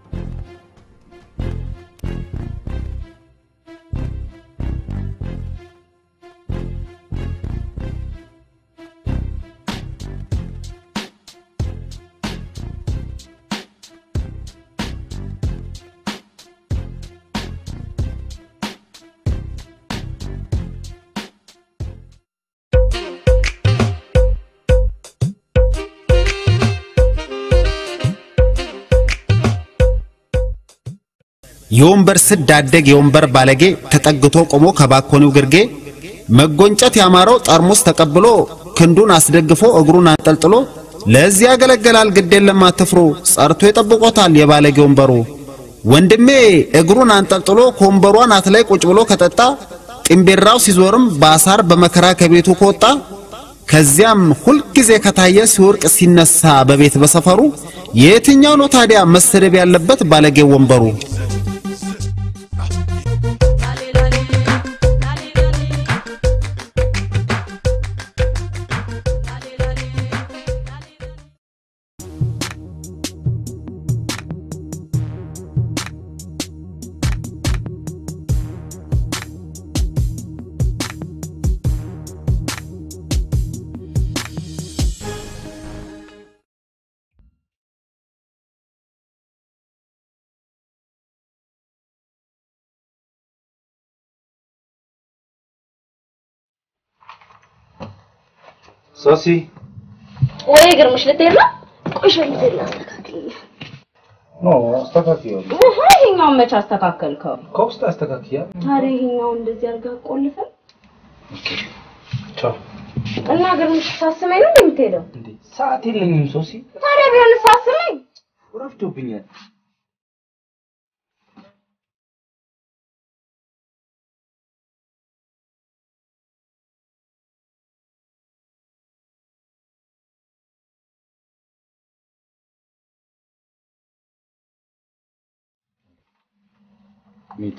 የወንበር ስድ አደግ የወንበር ባለጌ ተጠግቶ ቆሞ ከባኮኒው ግርጌ መጎንጨት ያማረው ጠርሙስ ተቀብሎ ክንዱን አስደግፎ እግሩን አንጠልጥሎ ለዚህ ያገለግላል ግድ የለም አትፍሩ ጸርቶ ይጠብቆታል የባለጌ ወንበሩ ወንድሜ እግሩን አንጠልጥሎ ከወንበሩ አናት ላይ ቁጭ ብሎ ከጠጣ ጢምቤራው ሲዞርም በአሳር በመከራ ከቤቱ ከወጣ ከዚያም ሁልጊዜ ከታየ ሲወርቅ ሲነሳ በቤት በሰፈሩ የትኛው ነው ታዲያ መሰደብ ያለበት ባለጌ ወንበሩ? ሶሲ ወይ ግርምሽ ልትሄድ ነው? ቆይ ሸሚዜን ላስተካክል። ኖ አስተካክየው ውሃ ይሄኛውን መች አስተካከልከው? ከውስጥ አስተካክያ ታዲያ ይሄኛውን እንደዚህ አድርገህ ቆልፈን ቻው እና ግርምሽ ሳስመኝ ነው የምትሄደው? ሰዓት የለኝም ሶሲ ታዲያ ቢሆን ሳስመኝ ረፍዶብኛል ሚቱ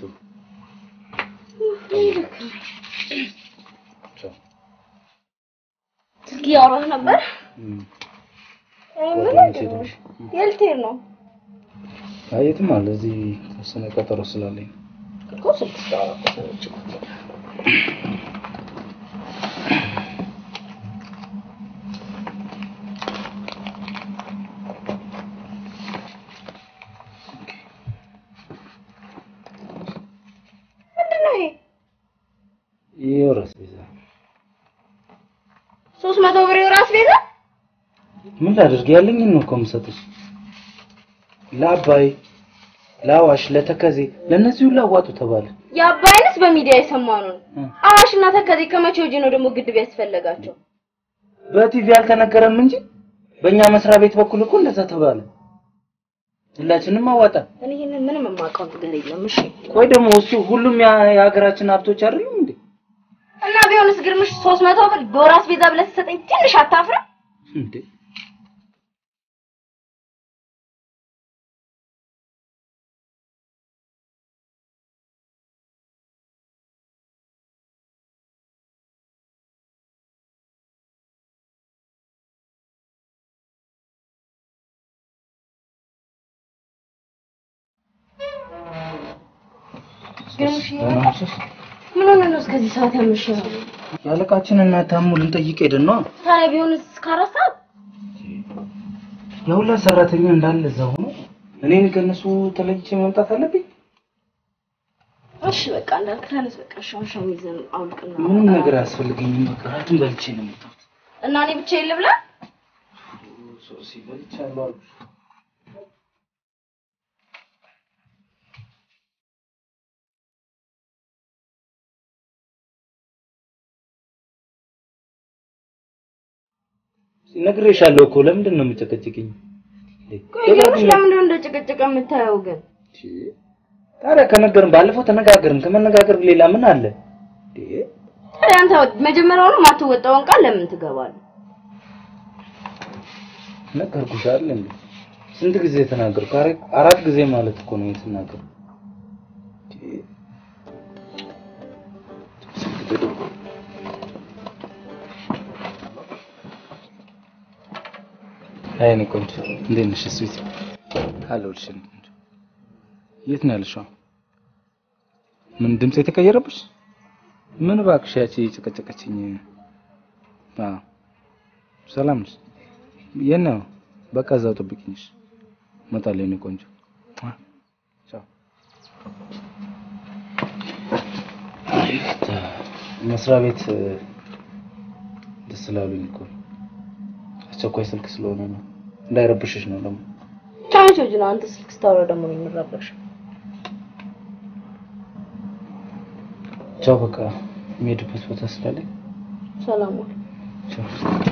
ስልክ እያወራህ ነበር? እም፣ ምን ጓደኞቼ ትንሽ የት ልትሄድ ነው? አይ የትም አለ እዚህ ተወሰነ ቀጠሮ ስላለኝ እኮ ስልክ ስታወራ እኮ ሰምቼ እኮ ነው። ምንድን ነው ይሄ? የወር አስቤዛ ሶስት መቶ ብር የወር አስቤዛ? ምን ላድርግ ያለኝን ነው እኮ የምሰጥሽ ለአባይ ለአዋሽ ለተከዜ ለእነዚህ ሁሉ አዋጡ ተባለ የአባይንስ በሚዲያ የሰማነው ነው። አዋሽና ተከዜ ከመቼ ወዲህ ነው ደግሞ ግድብ ያስፈለጋቸው? በቲቪ አልተነገረም እንጂ በእኛ መስሪያ ቤት በኩል እኮ እንደዛ ተባለ ሁላችንም አዋጣ እኔ ይሄንን ምንም የማውቀው ነገር የለም። እሺ ቆይ ደግሞ እሱ ሁሉም ያ- የሀገራችን ሀብቶች አይደሉም እንዴ እና ቢሆንስ ግርምሽ ሶስት መቶ ብር በወር አስቤዛ ብለህ ስትሰጠኝ ትንሽ አታፍርም? እንዴ ግርምሽ ደህና ነሽ? ምን ሆነህ ነው እስከዚህ ሰዓት ያመሸኸው? የአለቃችንን ታሙ ልንጠይቅ ሄደን ነው ታዲያ ቢሆንስ እስከ አራት ሰዓት? የሁላ ሰራተኛ እንዳለ እዛ ሆኖ እኔን ከእነሱ ተለይቼ መምጣት አለብኝ እሺ በቃ እንዳልክ ተነስ። በቃ ሻውን ሸሚዝን አውልቅና ምንም ነገር አያስፈልገኝም በቃ እራቱን በልቼ ነው የመጣሁት እና እኔ ብቻዬን ልብላ? ሶሲ በልቻለሁ አሉ ነግሬሻለሁ እኮ ለምንድን ነው የምጨቀጭቅኝ? ቆይ ግርምሽ ለምንድን ነው እንደ ጭቅጭቅ የምታየው ግን? ታዲያ ከነገርን ባለፈው ተነጋገርን። ከመነጋገር ሌላ ምን አለ? ታዲያ አንተ መጀመሪያውኑ የማትወጣውን ቃል ለምን ትገባለህ? ነገርኩሽ አይደል እንዴ? ስንት ጊዜ ተናገርኩ? አረ- አራት ጊዜ ማለት እኮ ነው የተናገርኩ። አይ እኔ ቆንጆ እንዴት ነሽ? ስዊት አለሁልሽ። እኔ ቆንጆ የት ነው ያለሽው? ምን ድምፅ የተቀየረብሽ? ምን እባክሽ ያቺ ጨቀጨቀችኝ። አዎ ሰላም ነሽ? የት ነው? በቃ እዛው ጠብቂኝሽ። እመጣለሁ የእኔ ቆንጆ። ቻው። መስሪያ ቤት ደስ ስላሉኝ እኮ ነው። አስቸኳይ ስልክ ስለሆነ ነው። እንዳይረብሽሽ ነው ደግሞ። ከመቼ ወዲህ ነው አንተ ስልክ ስታወራ ደግሞ ነው የምረበሸው? ቻው። በቃ የሚሄድበት ቦታ ስላለኝ ሰላም ዋል። ቻው።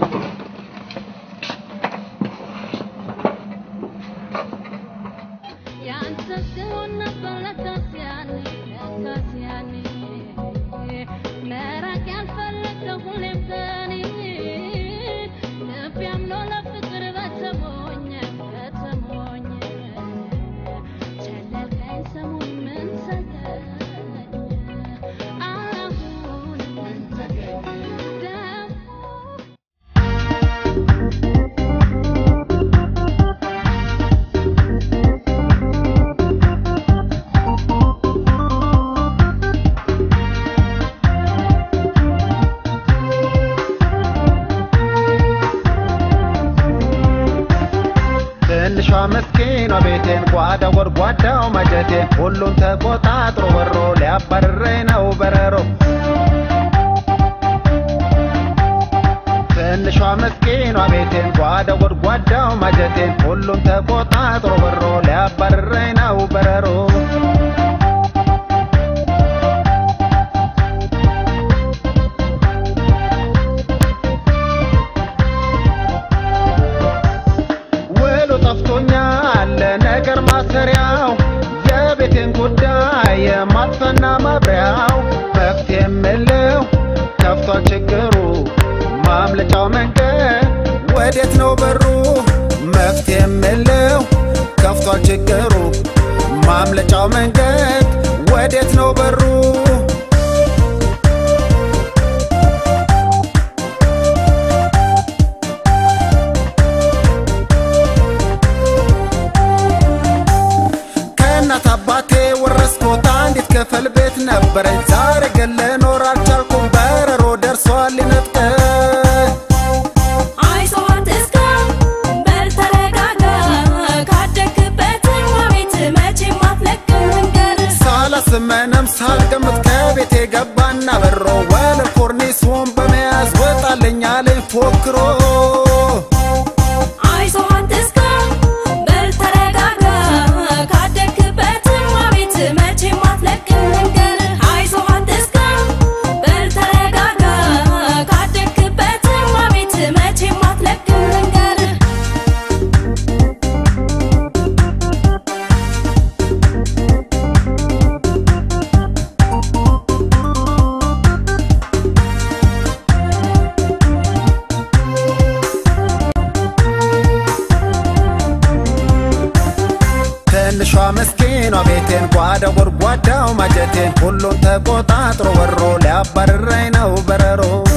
ትንሿ መስኪኗ ቤቴን ጓዳ ጎድጓዳው ማጀቴን ሁሉን ተቆጣጥሮ ወሮ ሊያባርረኝ ነው በረሮ ትንሿ መስኪኗ ቤቴን ጓዳ ጎድጓዳው ማጀቴን ሁሉን ተቆጣጥሮ ወሮ ሊያባርረኝ ነው በረሮ ውሉ ጠፍቶኛል ለነገር ማሰሪያው የቤቴን ጉዳይ የማጥፈና ማብሪያው መፍትሄ የምለው ከፍቷል ችግሩ ማምለጫው መንገድ ወዴት ነው በሩ መፍትሄ የምለው ከፍቷል ችግሩ ማምለጫው መንገድ ወዴት ነው በሩ? ከእናት አባቴ ወረስኩት አንዲት ክፍል ቤት ነበረኝ። ዛሬ ግን ልኖር አልቻልኩም፣ በረሮ ደርሷል ሊነጥቀኝ። አይዞህ አትስጋ፣ በል ተረጋጋ። ካደግክበትም ቤት መቼም አትለቅም መንገድ። ሳላስብ ምንም ሳልገምት ከቤቴ ገባና በሮ ወለል ኮርኒሱን በመያዝ ወጣልኝ አለኝ ፎክሮ አይዞህ አትስጋ፣ በል ተረጋጋ። ካደግክበትም ቤት መቼም አትለቅም መንገድ። አይዞህ አትስጋ፣ በል ተረጋጋ። ካደግክበትም ቤት መቼም አትለቅም መንገድ። ትንሿ ምስኪኗ ቤቴን ጓዳ ጎድጓዳው ማጀቴን ሁሉን ተቆጣጥሮ ወሮ ሊያባርረኝ ነው በረሮ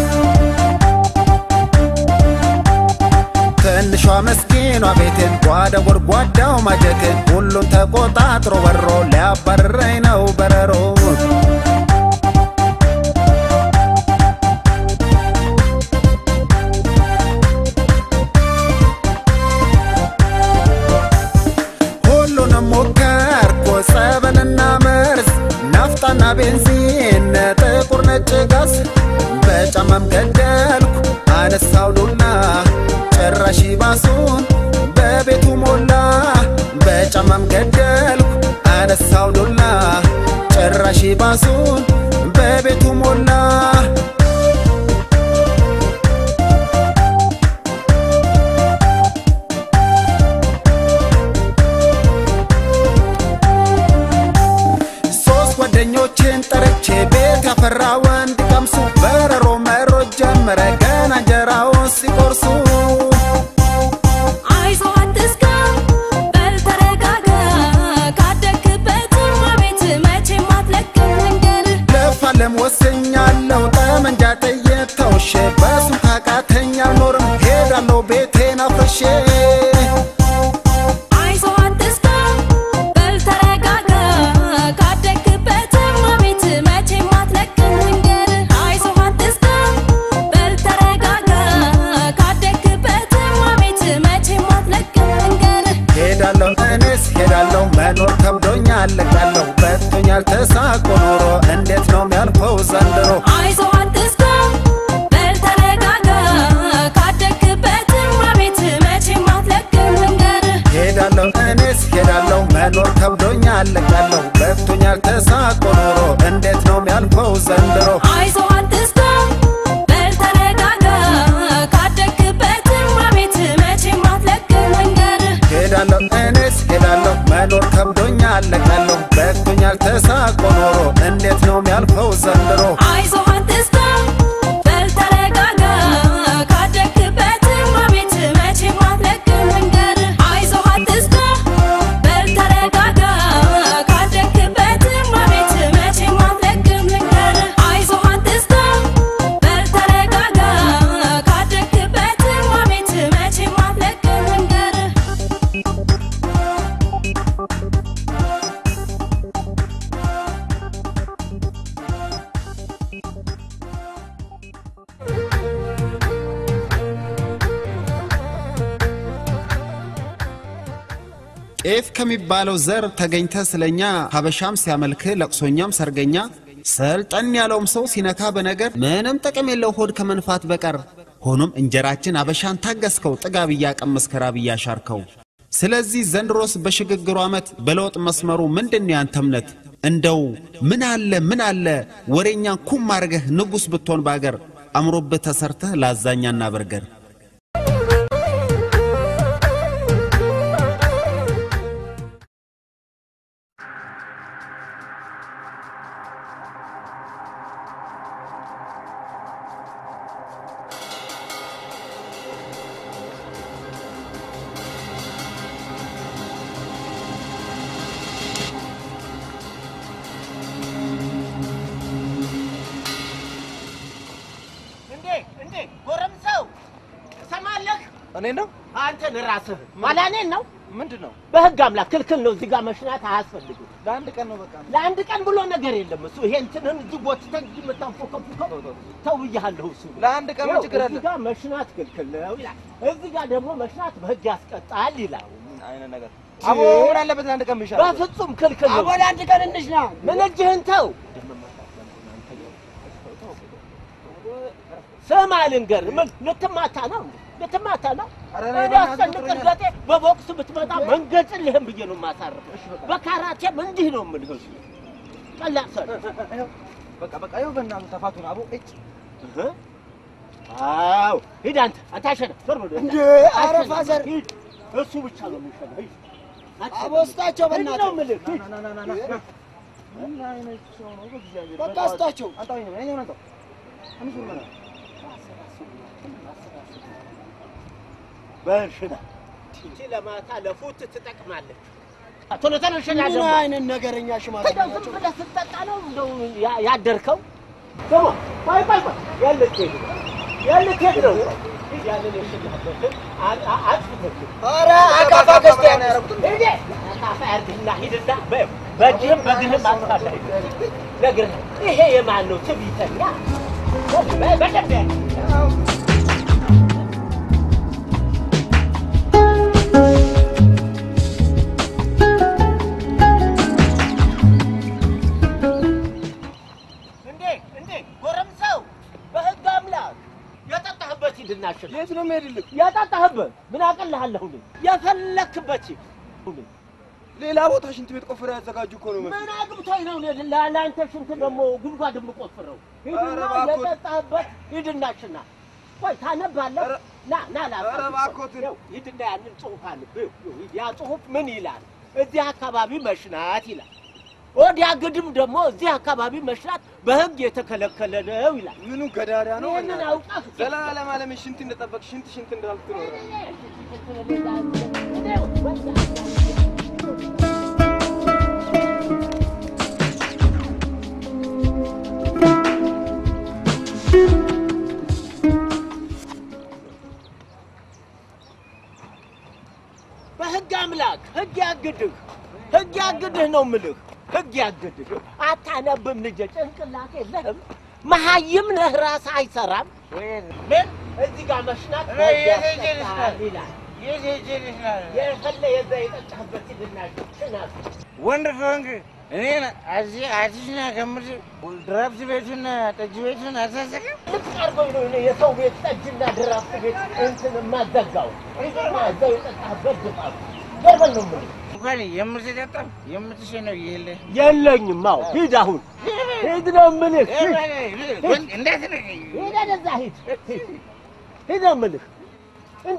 ትንሿ ምስኪኗ ቤቴን ጓዳ ጎድጓዳው ማጀቴን ሁሉን ተቆጣጥሮ ወሮ ሊያባርረኝ ነው በረሮ ሁሉንም ሞከርኩ ጸበልና መርዝ ናፍጣና ቤንዚን ጥቁር ነጭ ጋዝ በጫማም ገደልኩ አነሳው ዱላ ጭራሽ ባሱን በቤቱ ሞላ በጫማም ገደልኩ አነሳው ዱላ ጭራሽ ባሱን በቤቱ ሞላ ሶስት ጓደኞችን ጠርቼ ቤት ያፈራ ወንድ ቀምሱ በረሮ መሮጥ ጀመረ ገና እንጀራውን ሲቆርሱ አይዞህ አትስጋ፣ በል ተረጋጋ። ካደግክበትም ቤት መቼም አትለቅም መንገድ። ልፋለም ወስኛለሁ ጠመንጃ ጥይት ተውሼ በሱም ካቃተኝ አልኖርም ሄዳለሁ ቤቴን አፍርሼ አይዞህ አትስጋ፣ በል ተረጋጋ። ካደግክበትም ቤት መቼም አትለቅም መንገድ። አይዞህ አትስጋ፣ በል ተረጋጋ። ካደግክበትም ቤት መቼም አትለቅም መንገድ። ሄዳለሁ እኔስ ሄዳለሁ መኖር ከብዶኛል ለቃለሁ በቶኛል ተሳቆ ኖሮ እንዴት ነው የሚያልፈው ዘንድሮ አይዞህ አትስጋ፣ በል ተረጋጋ። ካደግክበትም ቤት መቼም አትለቅም መንገድ። ሄዳለሁ እኔስ ሄዳለሁ መኖር ከብዶኛል ለቃለሁ በቶኛል ተሳቆ ኖሮ እንዴት ነው የሚያልፈው ዘንድሮ አይዞህ አትስጋ፣ በል ተረጋጋ። ካደግክበትም ቤት መቼም አትለቅም መንገድ። ሄዳለሁ እኔስ ሄዳለሁ መኖር ከብዶኛል ለቃለሁ በቶኛል ተሳቆ ኖሮ እንዴት ነው የሚያልፈው ዘንድሮ አይዞህ አትስጋ፣ በል ተረጋጋ። ካደግክበትም ቤት መቼም አትለቅም መንገድ። አይዞህ አትስጋ፣ በል ተረጋጋ። ካደግክበትም ቤት መቼም አትለቅም መንገድ። አይዞህ አትስጋ፣ በል ተረጋጋ። ካደግክበትም ቤት መቼም አትለቅም መንገድ። ጤፍ ከሚባለው ዘር ተገኝተ ስለኛ ሀበሻም ሲያመልክ ለቅሶኛም ሰርገኛ ሰልጠን ያለውም ሰው ሲነካ በነገር ምንም ጥቅም የለው ሆድ ከመንፋት በቀር ሆኖም እንጀራችን አበሻን ታገስከው ጥጋብ እያቀመስክ ራብ እያሻርከው ስለዚህ ዘንድሮስ በሽግግሩ ዓመት በለውጥ መስመሩ ምንድን ያንተ እምነት እንደው ምን አለ ምን አለ ወሬኛን ኩም አርገህ ንጉሥ ብትሆን ባገር አምሮብህ ተሰርተህ ላዛኛና በርገር እኔ ነው አንተን ራስህ ማላ እኔን ነው ምንድን ነው? በህግ አምላክ ክልክል ነው። እዚህ ጋር መሽናት አያስፈልግም። ለአንድ ቀን ነው በቃ። ለአንድ ቀን ብሎ ነገር የለም። እሱ ይሄ እንትንን እዚህ ጎትተህ እዚህ የምታንፎከፉከው ተው ብያለሁ። እሱ ለአንድ ቀን ምን ችግር አለ? እዚህ ጋር መሽናት ክልክል ነው ይላል። እዚህ ጋር ደግሞ መሽናት በህግ ያስቀጣል ይላል። ምን አይነት ነገር አቦ ምን አለበት ለአንድ ቀን ብሻል? በፍጹም ክልክል ነው። አቦ ለአንድ ቀን እንሽና። ምን እጅህን ተው። ስማ ልንገርህ፣ ምን ልትማታ ነው? ልትማታ ነው? እኔ አስጨንቅ እርገጤ በቦክስ ብትመጣ መንገጭልህም ብዬ ነው የማሳርፍህ። በካራቴም እንዲህ ነው የምልህ። እሱ ቀላል ሰው በቃ በቃ ይኸው በእናትህ ተፋቱን አቦ እጭ አዎ ሂድ አንተ አንተ አሸነፍ ዞር በል እንዴ! ኧረ ፋዘር! ሂድ እሱ ብቻ ነው የሚሸነፍ ሂድ አቦ ስጣቸው ሂድ ነው የምልህ ሂድ ምን አይነት ሰው ነው በእግዚአብሔር? በቃ ስጣቸው። አንጣው ይሄ ነው አንጣው አንሱ ምን በሽና ይቺ ለማታ ለፉት ትጠቅማለች። ቶሎ ቶሎ ሽና ምን ደግሞ አይነት ነገረኛ ሽማግሌ እንደው ዝም ብለህ ስትጠጣ ነው እንደው ያ- ያደርከው? ስማ ቆይ ቆይ ቆይ የት ልትሄድ ነው? የት ልትሄድ ነው? ሂድ ያንን የሽናበትን አ- አ- አጥፍተህ ኧረ አካፋ ገዝተህ ነው ያደረጉት። ሂድ አካፋ ያድርግና ሂድና በ- በእጅህም በእግርህም አጥፋለህ። ነግርህ ይሄ የማን ነው? ትዕቢተኛ በ- በደንብ ያድርግ። እንዴ እንዴ ጎረምሳው በህግ አምላክ የጠጣህበት ሂድና ሽና። የት ነው የምሄድልህ? የጠጣህበት ምን አቀልሃለሁ? እኔ የፈለክበት ሂድ። ሌላ ቦታ ሽንት ቤት ቆፍረው ያዘጋጁ እኮ ነው ምን አግብቶኝ ነው እኔ ላ- ለአንተ ሽንት ደግሞ ጉድጓድ የምቆፍረው? ሂድና ኧረ እባክዎት። የጠጣህበት ሂድና ሽና። ቆይ ታነባለህ? ና ና ላ ኧረ እባክዎትን። ሂድና ያንን ጽሑፍ አንብብ። ያ ጽሑፍ ምን ይላል? እዚህ አካባቢ መሽናት ይላል። ወዲያ ግድም ደግሞ እዚህ አካባቢ መሽናት በህግ የተከለከለ ነው ይላል። ምኑ ገዳዳ ነው? ይህንን አውቀህ ዘላለም ዓለም ሽንት እንደጠበቅ ሽንት ሽንት እንዳልክ ትኖራለህ። በህግ አምላክ ህግ ያግድህ፣ ህግ ያግድህ ነው ምልህ። ህግ ያግድህ። አታነብም ልጄ፣ ጭንቅላት የለህም። መሀይም ነህ፣ ራስህ አይሰራም። ምን እዚህ ጋር መሽናት እኔ በህግ የት ሄጄ ያስቀጣል ልሽናል? ይላል። የት ሄጄ ልሽናል? የፈለ የዛ የጠጣህበት ሂድና ሽናት። ወንድ ከሆንክ እኔን እዚህ አዲስና ከምር ድራፍት ቤቱን ጠጅ ቤቱን አታሰቅም? ልቅ አድርጎኝ ነው እኔ የሰው ቤት ጠጅና ድራፍት ቤት እንትን የማዘጋው። ሂድና እዛው የጠጣህበት ግፋ። ገርበን ነው የምልህ። እንኳን የምትጠጣው የምትሸነው የለ የለኝም። አዎ ሂድ አሁን ሂድ ነው የምልህ። ሂድ ሂድ። እንዳትነቀኝ ሂድ ወደዛ ሂድ ሂድ ሂድ ነው የምልህ። እንዴ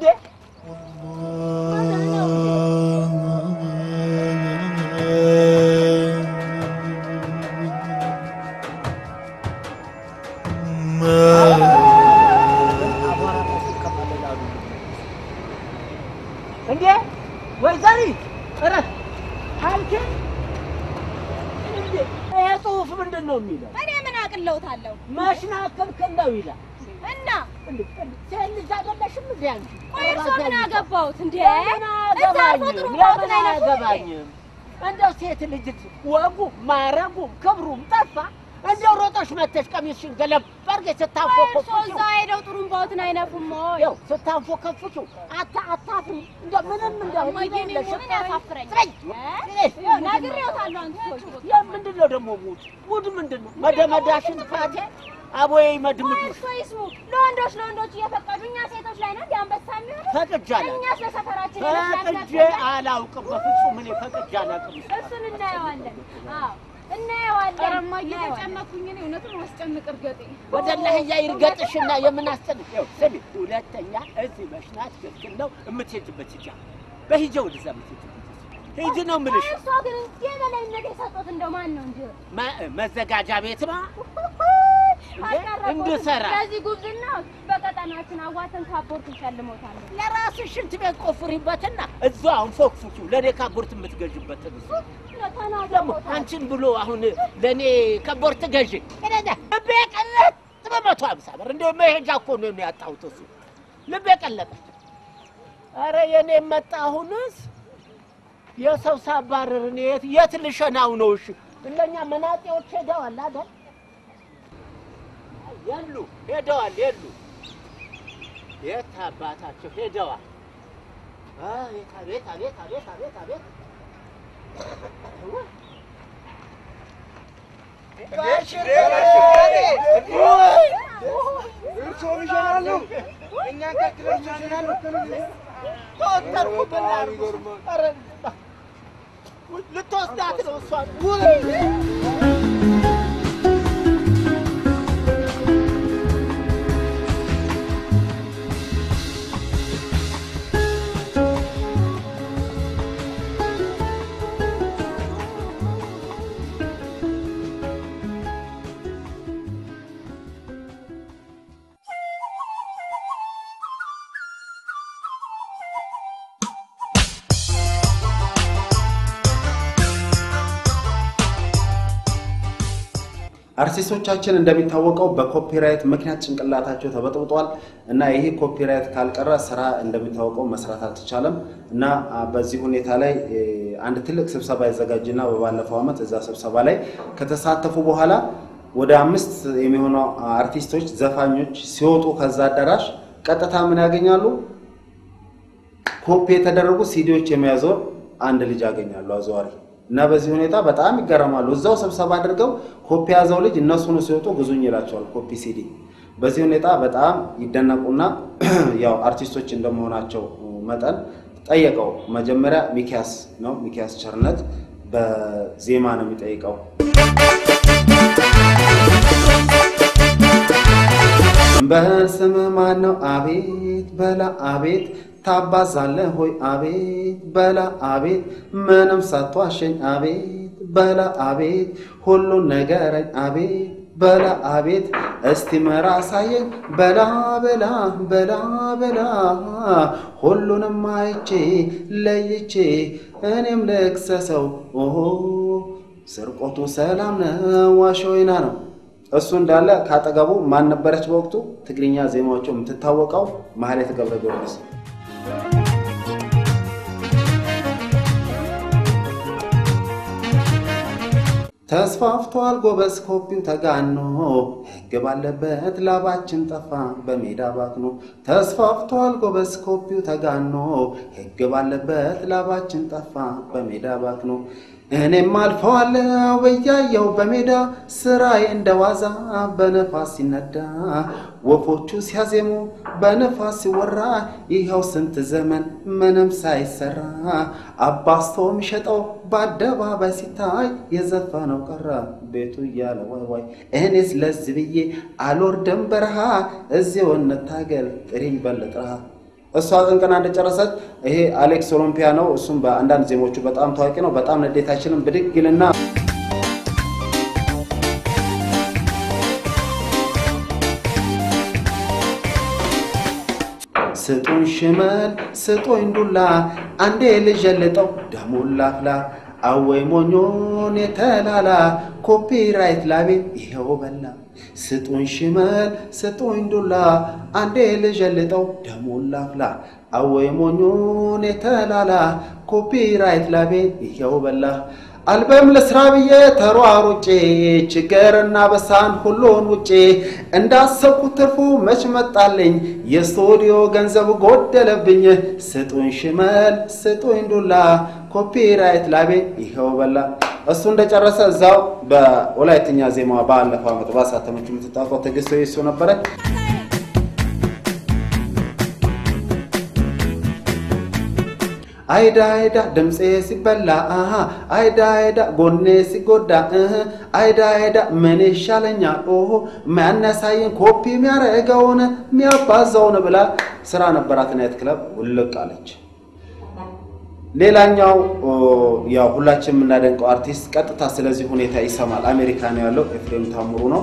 እንዴ ወይዘሪት እረፍ አንቺ እንዴ ይሄ ጽሑፍ ምንድን ነው የሚለው? እኔ ምን አቅለውታለሁ? መሽናት ክልክል ነው ይላል። እና ሴት ልጅ አይደለሽም እንዴ አንቺ? ቆይ እርሶ ምን አገባሁት እንዴ? ለምን እዛ አልፎ ጥሩ አያገባኝም? ባውትን ለምን አይነፉም እንዴ? አያገባኝም? እንደው ሴት ልጅ ወጉ ማረጉም ክብሩም ጠፋ። እንደው ሮጦሽ መተሽ ቀሚስሽን ገለብ አድርገሽ ቆይ እርሶ ስታንፎከፍኪው እዛ ሄደው ጥሩምባዎትን አይነፉም ወይ? ያው ስታንፎከፍኪው አታ አታፍሪ እንደ ምንም እንደ እማዬ፣ እኔ የለሽም። ምን ያሳፍረኝ? ስረኝ። ይኸው ነግሬዎታለሁ አንተ ሰውዬ። ያ ምንድን ነው ደግሞ ሙድ ሙድ ምንድን ነው? መደመዳሽን ፋቴ አቦይ መድምዱ እርሶ ይስሙ። ለወንዶች ለወንዶች እየፈቀዱ እኛ ሴቶች ላይ ነው እንደ አንበሳ የሚሆነው? ፈቅጃለሁ። እኛስ ለሰፈራችን ፈቅጄ አላውቅም። በፍጹም እኔ ፈቅጄ አላውቅም። እሱን እናየዋለን። አዎ እናየዋለን። ኧረ እማዬ እናየዋለን። ተጨነኩኝ። እኔ እውነቱን ማስጨንቅ እርገጤ ወደ ላህያ ይርገጥሽና የምናስጨንቅ ይኸው ስሚ፣ ሁለተኛ እዚህ መሽናት ክልክል ነው። የምትሄጂበት ሂጂ። በሂጂ ወደዛ የምትሄጂበት ሂጂ ነው የምልሽ። እርሶ ግን እንዲህ የበላይነት የሰጡት እንደው ማን ነው እንጂ መ- መዘጋጃ ቤት ነው አልቀረቦትም። እንድሰራ ለዚህ ጉብዝና በቀጠናችን አዋተን ካፖርት እንሸልሞታለን። ለራስሽ ሽንት ቤት ቆፍሪበትና እዛው አሁን ፎክፉኪው ለእኔ ካቦርት የምትገዥበትን እሱ ደግሞ አንቺን ብሎ አሁን ለእኔ ከቦርት ገዢ እነዛ ልቤ ቀለጥ በመቶ ሀምሳ ብር እንደው መሄጃ እኮ ነው ያጣሁት። እሱ ልቤ ቀለጠ። ኧረ የኔ መጣ አሁንስ የሰው ሳባረር እኔ የት የት ልሸናው ነው? እሺ እነኛ መናጤዎች ሄደዋል አይደል? የሉ ሄደዋል፣ የሉ የት አባታቸው ሄደዋል? አቤት አቤት አቤት አቤት አቤት አቤት እርስዎም ይሸናሉ፣ እኛን ከክለን ይሸናሉ። ተወጠርኩ ብላሉ። ኧረ ልትወስዳት ነው እሷን። አርቲስቶቻችን እንደሚታወቀው በኮፒራይት ምክንያት ጭንቅላታቸው ተበጥብጧል እና ይሄ ኮፒራይት ካልቀረ ስራ እንደሚታወቀው መስራት አልተቻለም እና አ, በዚህ ሁኔታ ላይ እ, አንድ ትልቅ ስብሰባ ይዘጋጅና በባለፈው ዓመት እዛ ስብሰባ ላይ ከተሳተፉ በኋላ ወደ አምስት የሚሆኑ አርቲስቶች፣ ዘፋኞች ሲወጡ ከዛ አዳራሽ ቀጥታ ምን ያገኛሉ? ኮፒ የተደረጉ ሲዲዎች የሚያዞር አንድ ልጅ ያገኛሉ አዘዋሪ እና በዚህ ሁኔታ በጣም ይገረማሉ። እዛው ስብሰባ አድርገው ኮፒ ያዘው ልጅ እነሱን ሲወጡ ግዙኝ ይላቸዋል ኮፒ ሲዲ። በዚህ ሁኔታ በጣም ይደነቁና ያው አርቲስቶች እንደመሆናቸው መጠን ጠየቀው። መጀመሪያ ሚኪያስ ነው ሚኪያስ ቸርነት በዜማ ነው የሚጠይቀው። በስምህ ማን ነው? አቤት በላ አቤት ታባዛለህ ሆይ አቤት በላ አቤት ምንም ሳትዋሸኝ አቤት በላ አቤት ሁሉን ነገረኝ አቤት በላ አቤት እስቲ መራ አሳየኝ በላ በላ በላ በላ ሁሉንም አይቼ ለይቼ እኔም ልክሰሰው ኦሆ ስርቆቱ ሰላም ነው ዋሾ ወይና ነው። እሱ እንዳለ ካጠገቡ ማን ነበረች በወቅቱ ትግርኛ ዜማዎቹ የምትታወቀው ማህሌት ገብረ ጊዮርጊስ። ተስፋፍቷል ጎበዝ ኮፒው ተጋኖ ሕግ ባለበት ላባችን ጠፋ በሜዳ ባክኖ ተስፋፍቷል ጎበዝ ኮፒው ተጋኖ ሕግ ባለበት ላባችን ጠፋ በሜዳ ባክኖ እኔም አልፈዋለሁ በያየው በሜዳ ስራዬ እንደዋዛ በነፋስ ሲነዳ ወፎቹ ሲያዜሙ በነፋስ ሲወራ ይኸው ስንት ዘመን ምንም ሳይሰራ አባስቶ የሚሸጠው በአደባባይ ሲታይ የዘፈነው ቀረ ቤቱ እያለ ዋይ ዋይ እኔስ ለዚህ ብዬ አልወርድም በረሃ እዚው እንታገል ጥሪኝ በልጥረሃ እሷ ቅንቅና እንደጨረሰች ይሄ አሌክስ ኦሎምፒያ ነው። እሱም በአንዳንድ ዜሞቹ በጣም ታዋቂ ነው። በጣም ንዴታችንን ብድግ ይልና ስጡን ሽመል ስጡኝ ዱላ አንዴ ልዠልጠው ደሙን ላፍላ አወይ ሞኞን የተላላ ኮፒራይት ላቤ ይኸው በላ ስጡኝ ሽመል ስጡኝ ዱላ አንዴ ልዠልጠው ደሙን ላፍላ አወይ ሞኞን የተላላ ኮፒራይት ላቤ ይኸው በላ አልበም ለስራ ብዬ ተሯሩጬ ችግርና በሳን ሁሉን ውጬ እንዳሰብኩት ትርፉ መች መጣልኝ የስቱዲዮ ገንዘብ ጎደለብኝ ስጡኝ ሽመል ስጡኝ ዱላ ኮፒራይት ላቤ ይኸው በላ እሱ እንደጨረሰ እዛው በወላይትኛ ዜማ ባለፈው ዓመት ባሳተመችው የምትታወቀው ትዕግስት እሱ ነበረች። አይዳ አይዳ ድምፄ ሲበላ አሃ አይዳ አይዳ ጎኔ ሲጎዳ እህ አይዳ አይዳ ምን ይሻለኛል ኦሆ የሚያነሳይን ኮፒ የሚያረገውን የሚያባዛውን ብላ ስራ ነበራት ናይት ክለብ ውልቅ አለች። ሌላኛው ኦ፣ ያው ሁላችን የምናደንቀው አርቲስት ቀጥታ ስለዚህ ሁኔታ ይሰማል። አሜሪካ ነው ያለው ኤፍሬም ታምሩ ነው።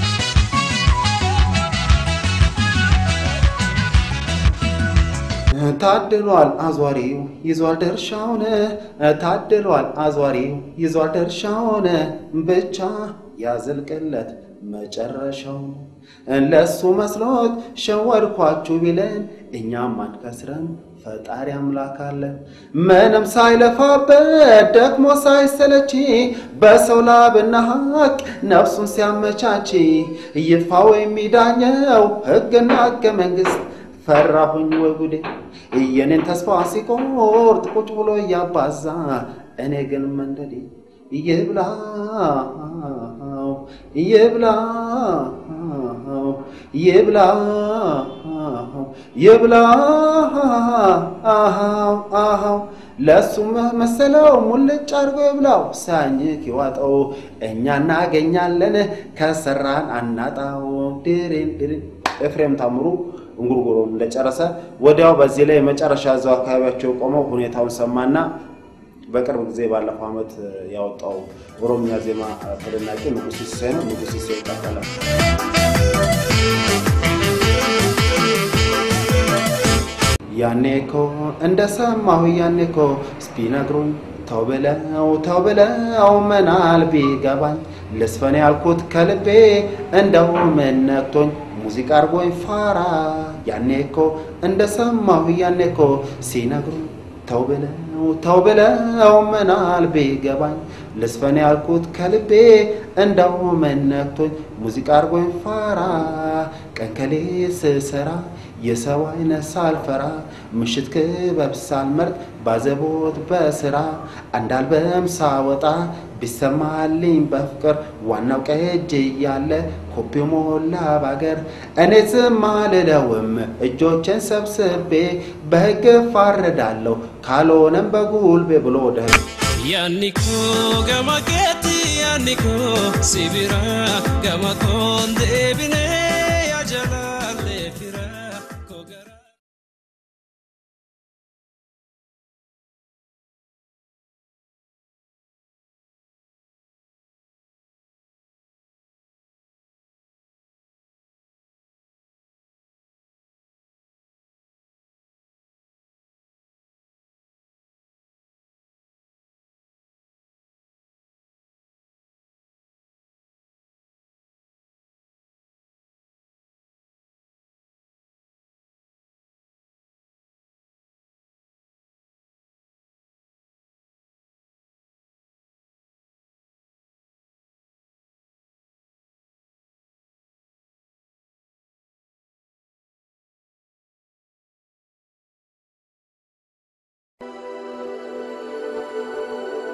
ታድሏል አዟሪው ይዟል ድርሻውን፣ ታድሏል አዟሪው ይዟል ድርሻውን፣ ብቻ ያዝልቅለት መጨረሻውን። ለሱ መስሎት ሸወድኳችሁ ቢለን እኛም አንከስረን ፈጣሪ አምላክ አለ ምንም ሳይለፋበት ደክሞ ሳይሰለች በሰው ላብና ሀቅ ነፍሱን ሲያመቻች ይጥፋው የሚዳኘው ህግና ህገ መንግስት ፈራሁኝ ወይ ጉዴ የኔን ተስፋ ሲቆርጥ ቁጭ ብሎ እያባዛ እኔ ግን መንደዴ ይብላው ይብላው ይብላው ይብላው ለእሱ መሰለው ሙልጭ አድርጎ ይብላው ሳኝክ ይዋጠው እኛ እናገኛለን ከሰራን አናጣው ድሬን ድሬን ኤፍሬም ታምሩ እንጉርጉሮን እንደጨረሰ ወዲያው በዚህ ላይ የመጨረሻ እዛው አካባቢያቸው የቆመው ሁኔታውን ሰማና በቅርብ ጊዜ ባለፈው ዓመት ያወጣው ኦሮምኛ ዜማ ተደናቂ ንጉስ ሲሳይ ነው። ንጉስ ሲሳይ ይቀበላል። ያኔ እኮ እንደሰማሁ ያኔ እኮ ቢነግሩኝ ተው ብለው ተው ብለው ምናል ቢገባኝ ልስፈን ያልኩት ከልቤ እንደው ምን ነክቶኝ ሙዚቃ አርጎኝ ፋራ ያኔ እኮ እንደሰማሁ ያኔ እኮ ሲነግሩኝ ተው ብለው ተው ብለው ምናል ቢገባኝ ልስፈን ያልኩት ከልቤ እንደው ምን ነክቶኝ ሙዚቃ አርጎኝ ፋራ ቀን ከሌት ስሰራ የሰው አይነት ሳልፈራ ምሽት ክበብ ሳልመርጥ ባዘቦት በስራ አንድ አልበም ሳወጣ ቢሰማልኝ በፍቅር ዋናው ቀጅ እያለ ኮፒው ሞላ ባገር እኔ ዝም አልለውም እጆቼን ሰብስቤ በሕግ እፋረዳለሁ ካልሆነም በጉልቤ ብሎ ወደ ያኒኮ ገማኬቲ ያኒኮ ሲቢራ ገማኮን ዴቢኔ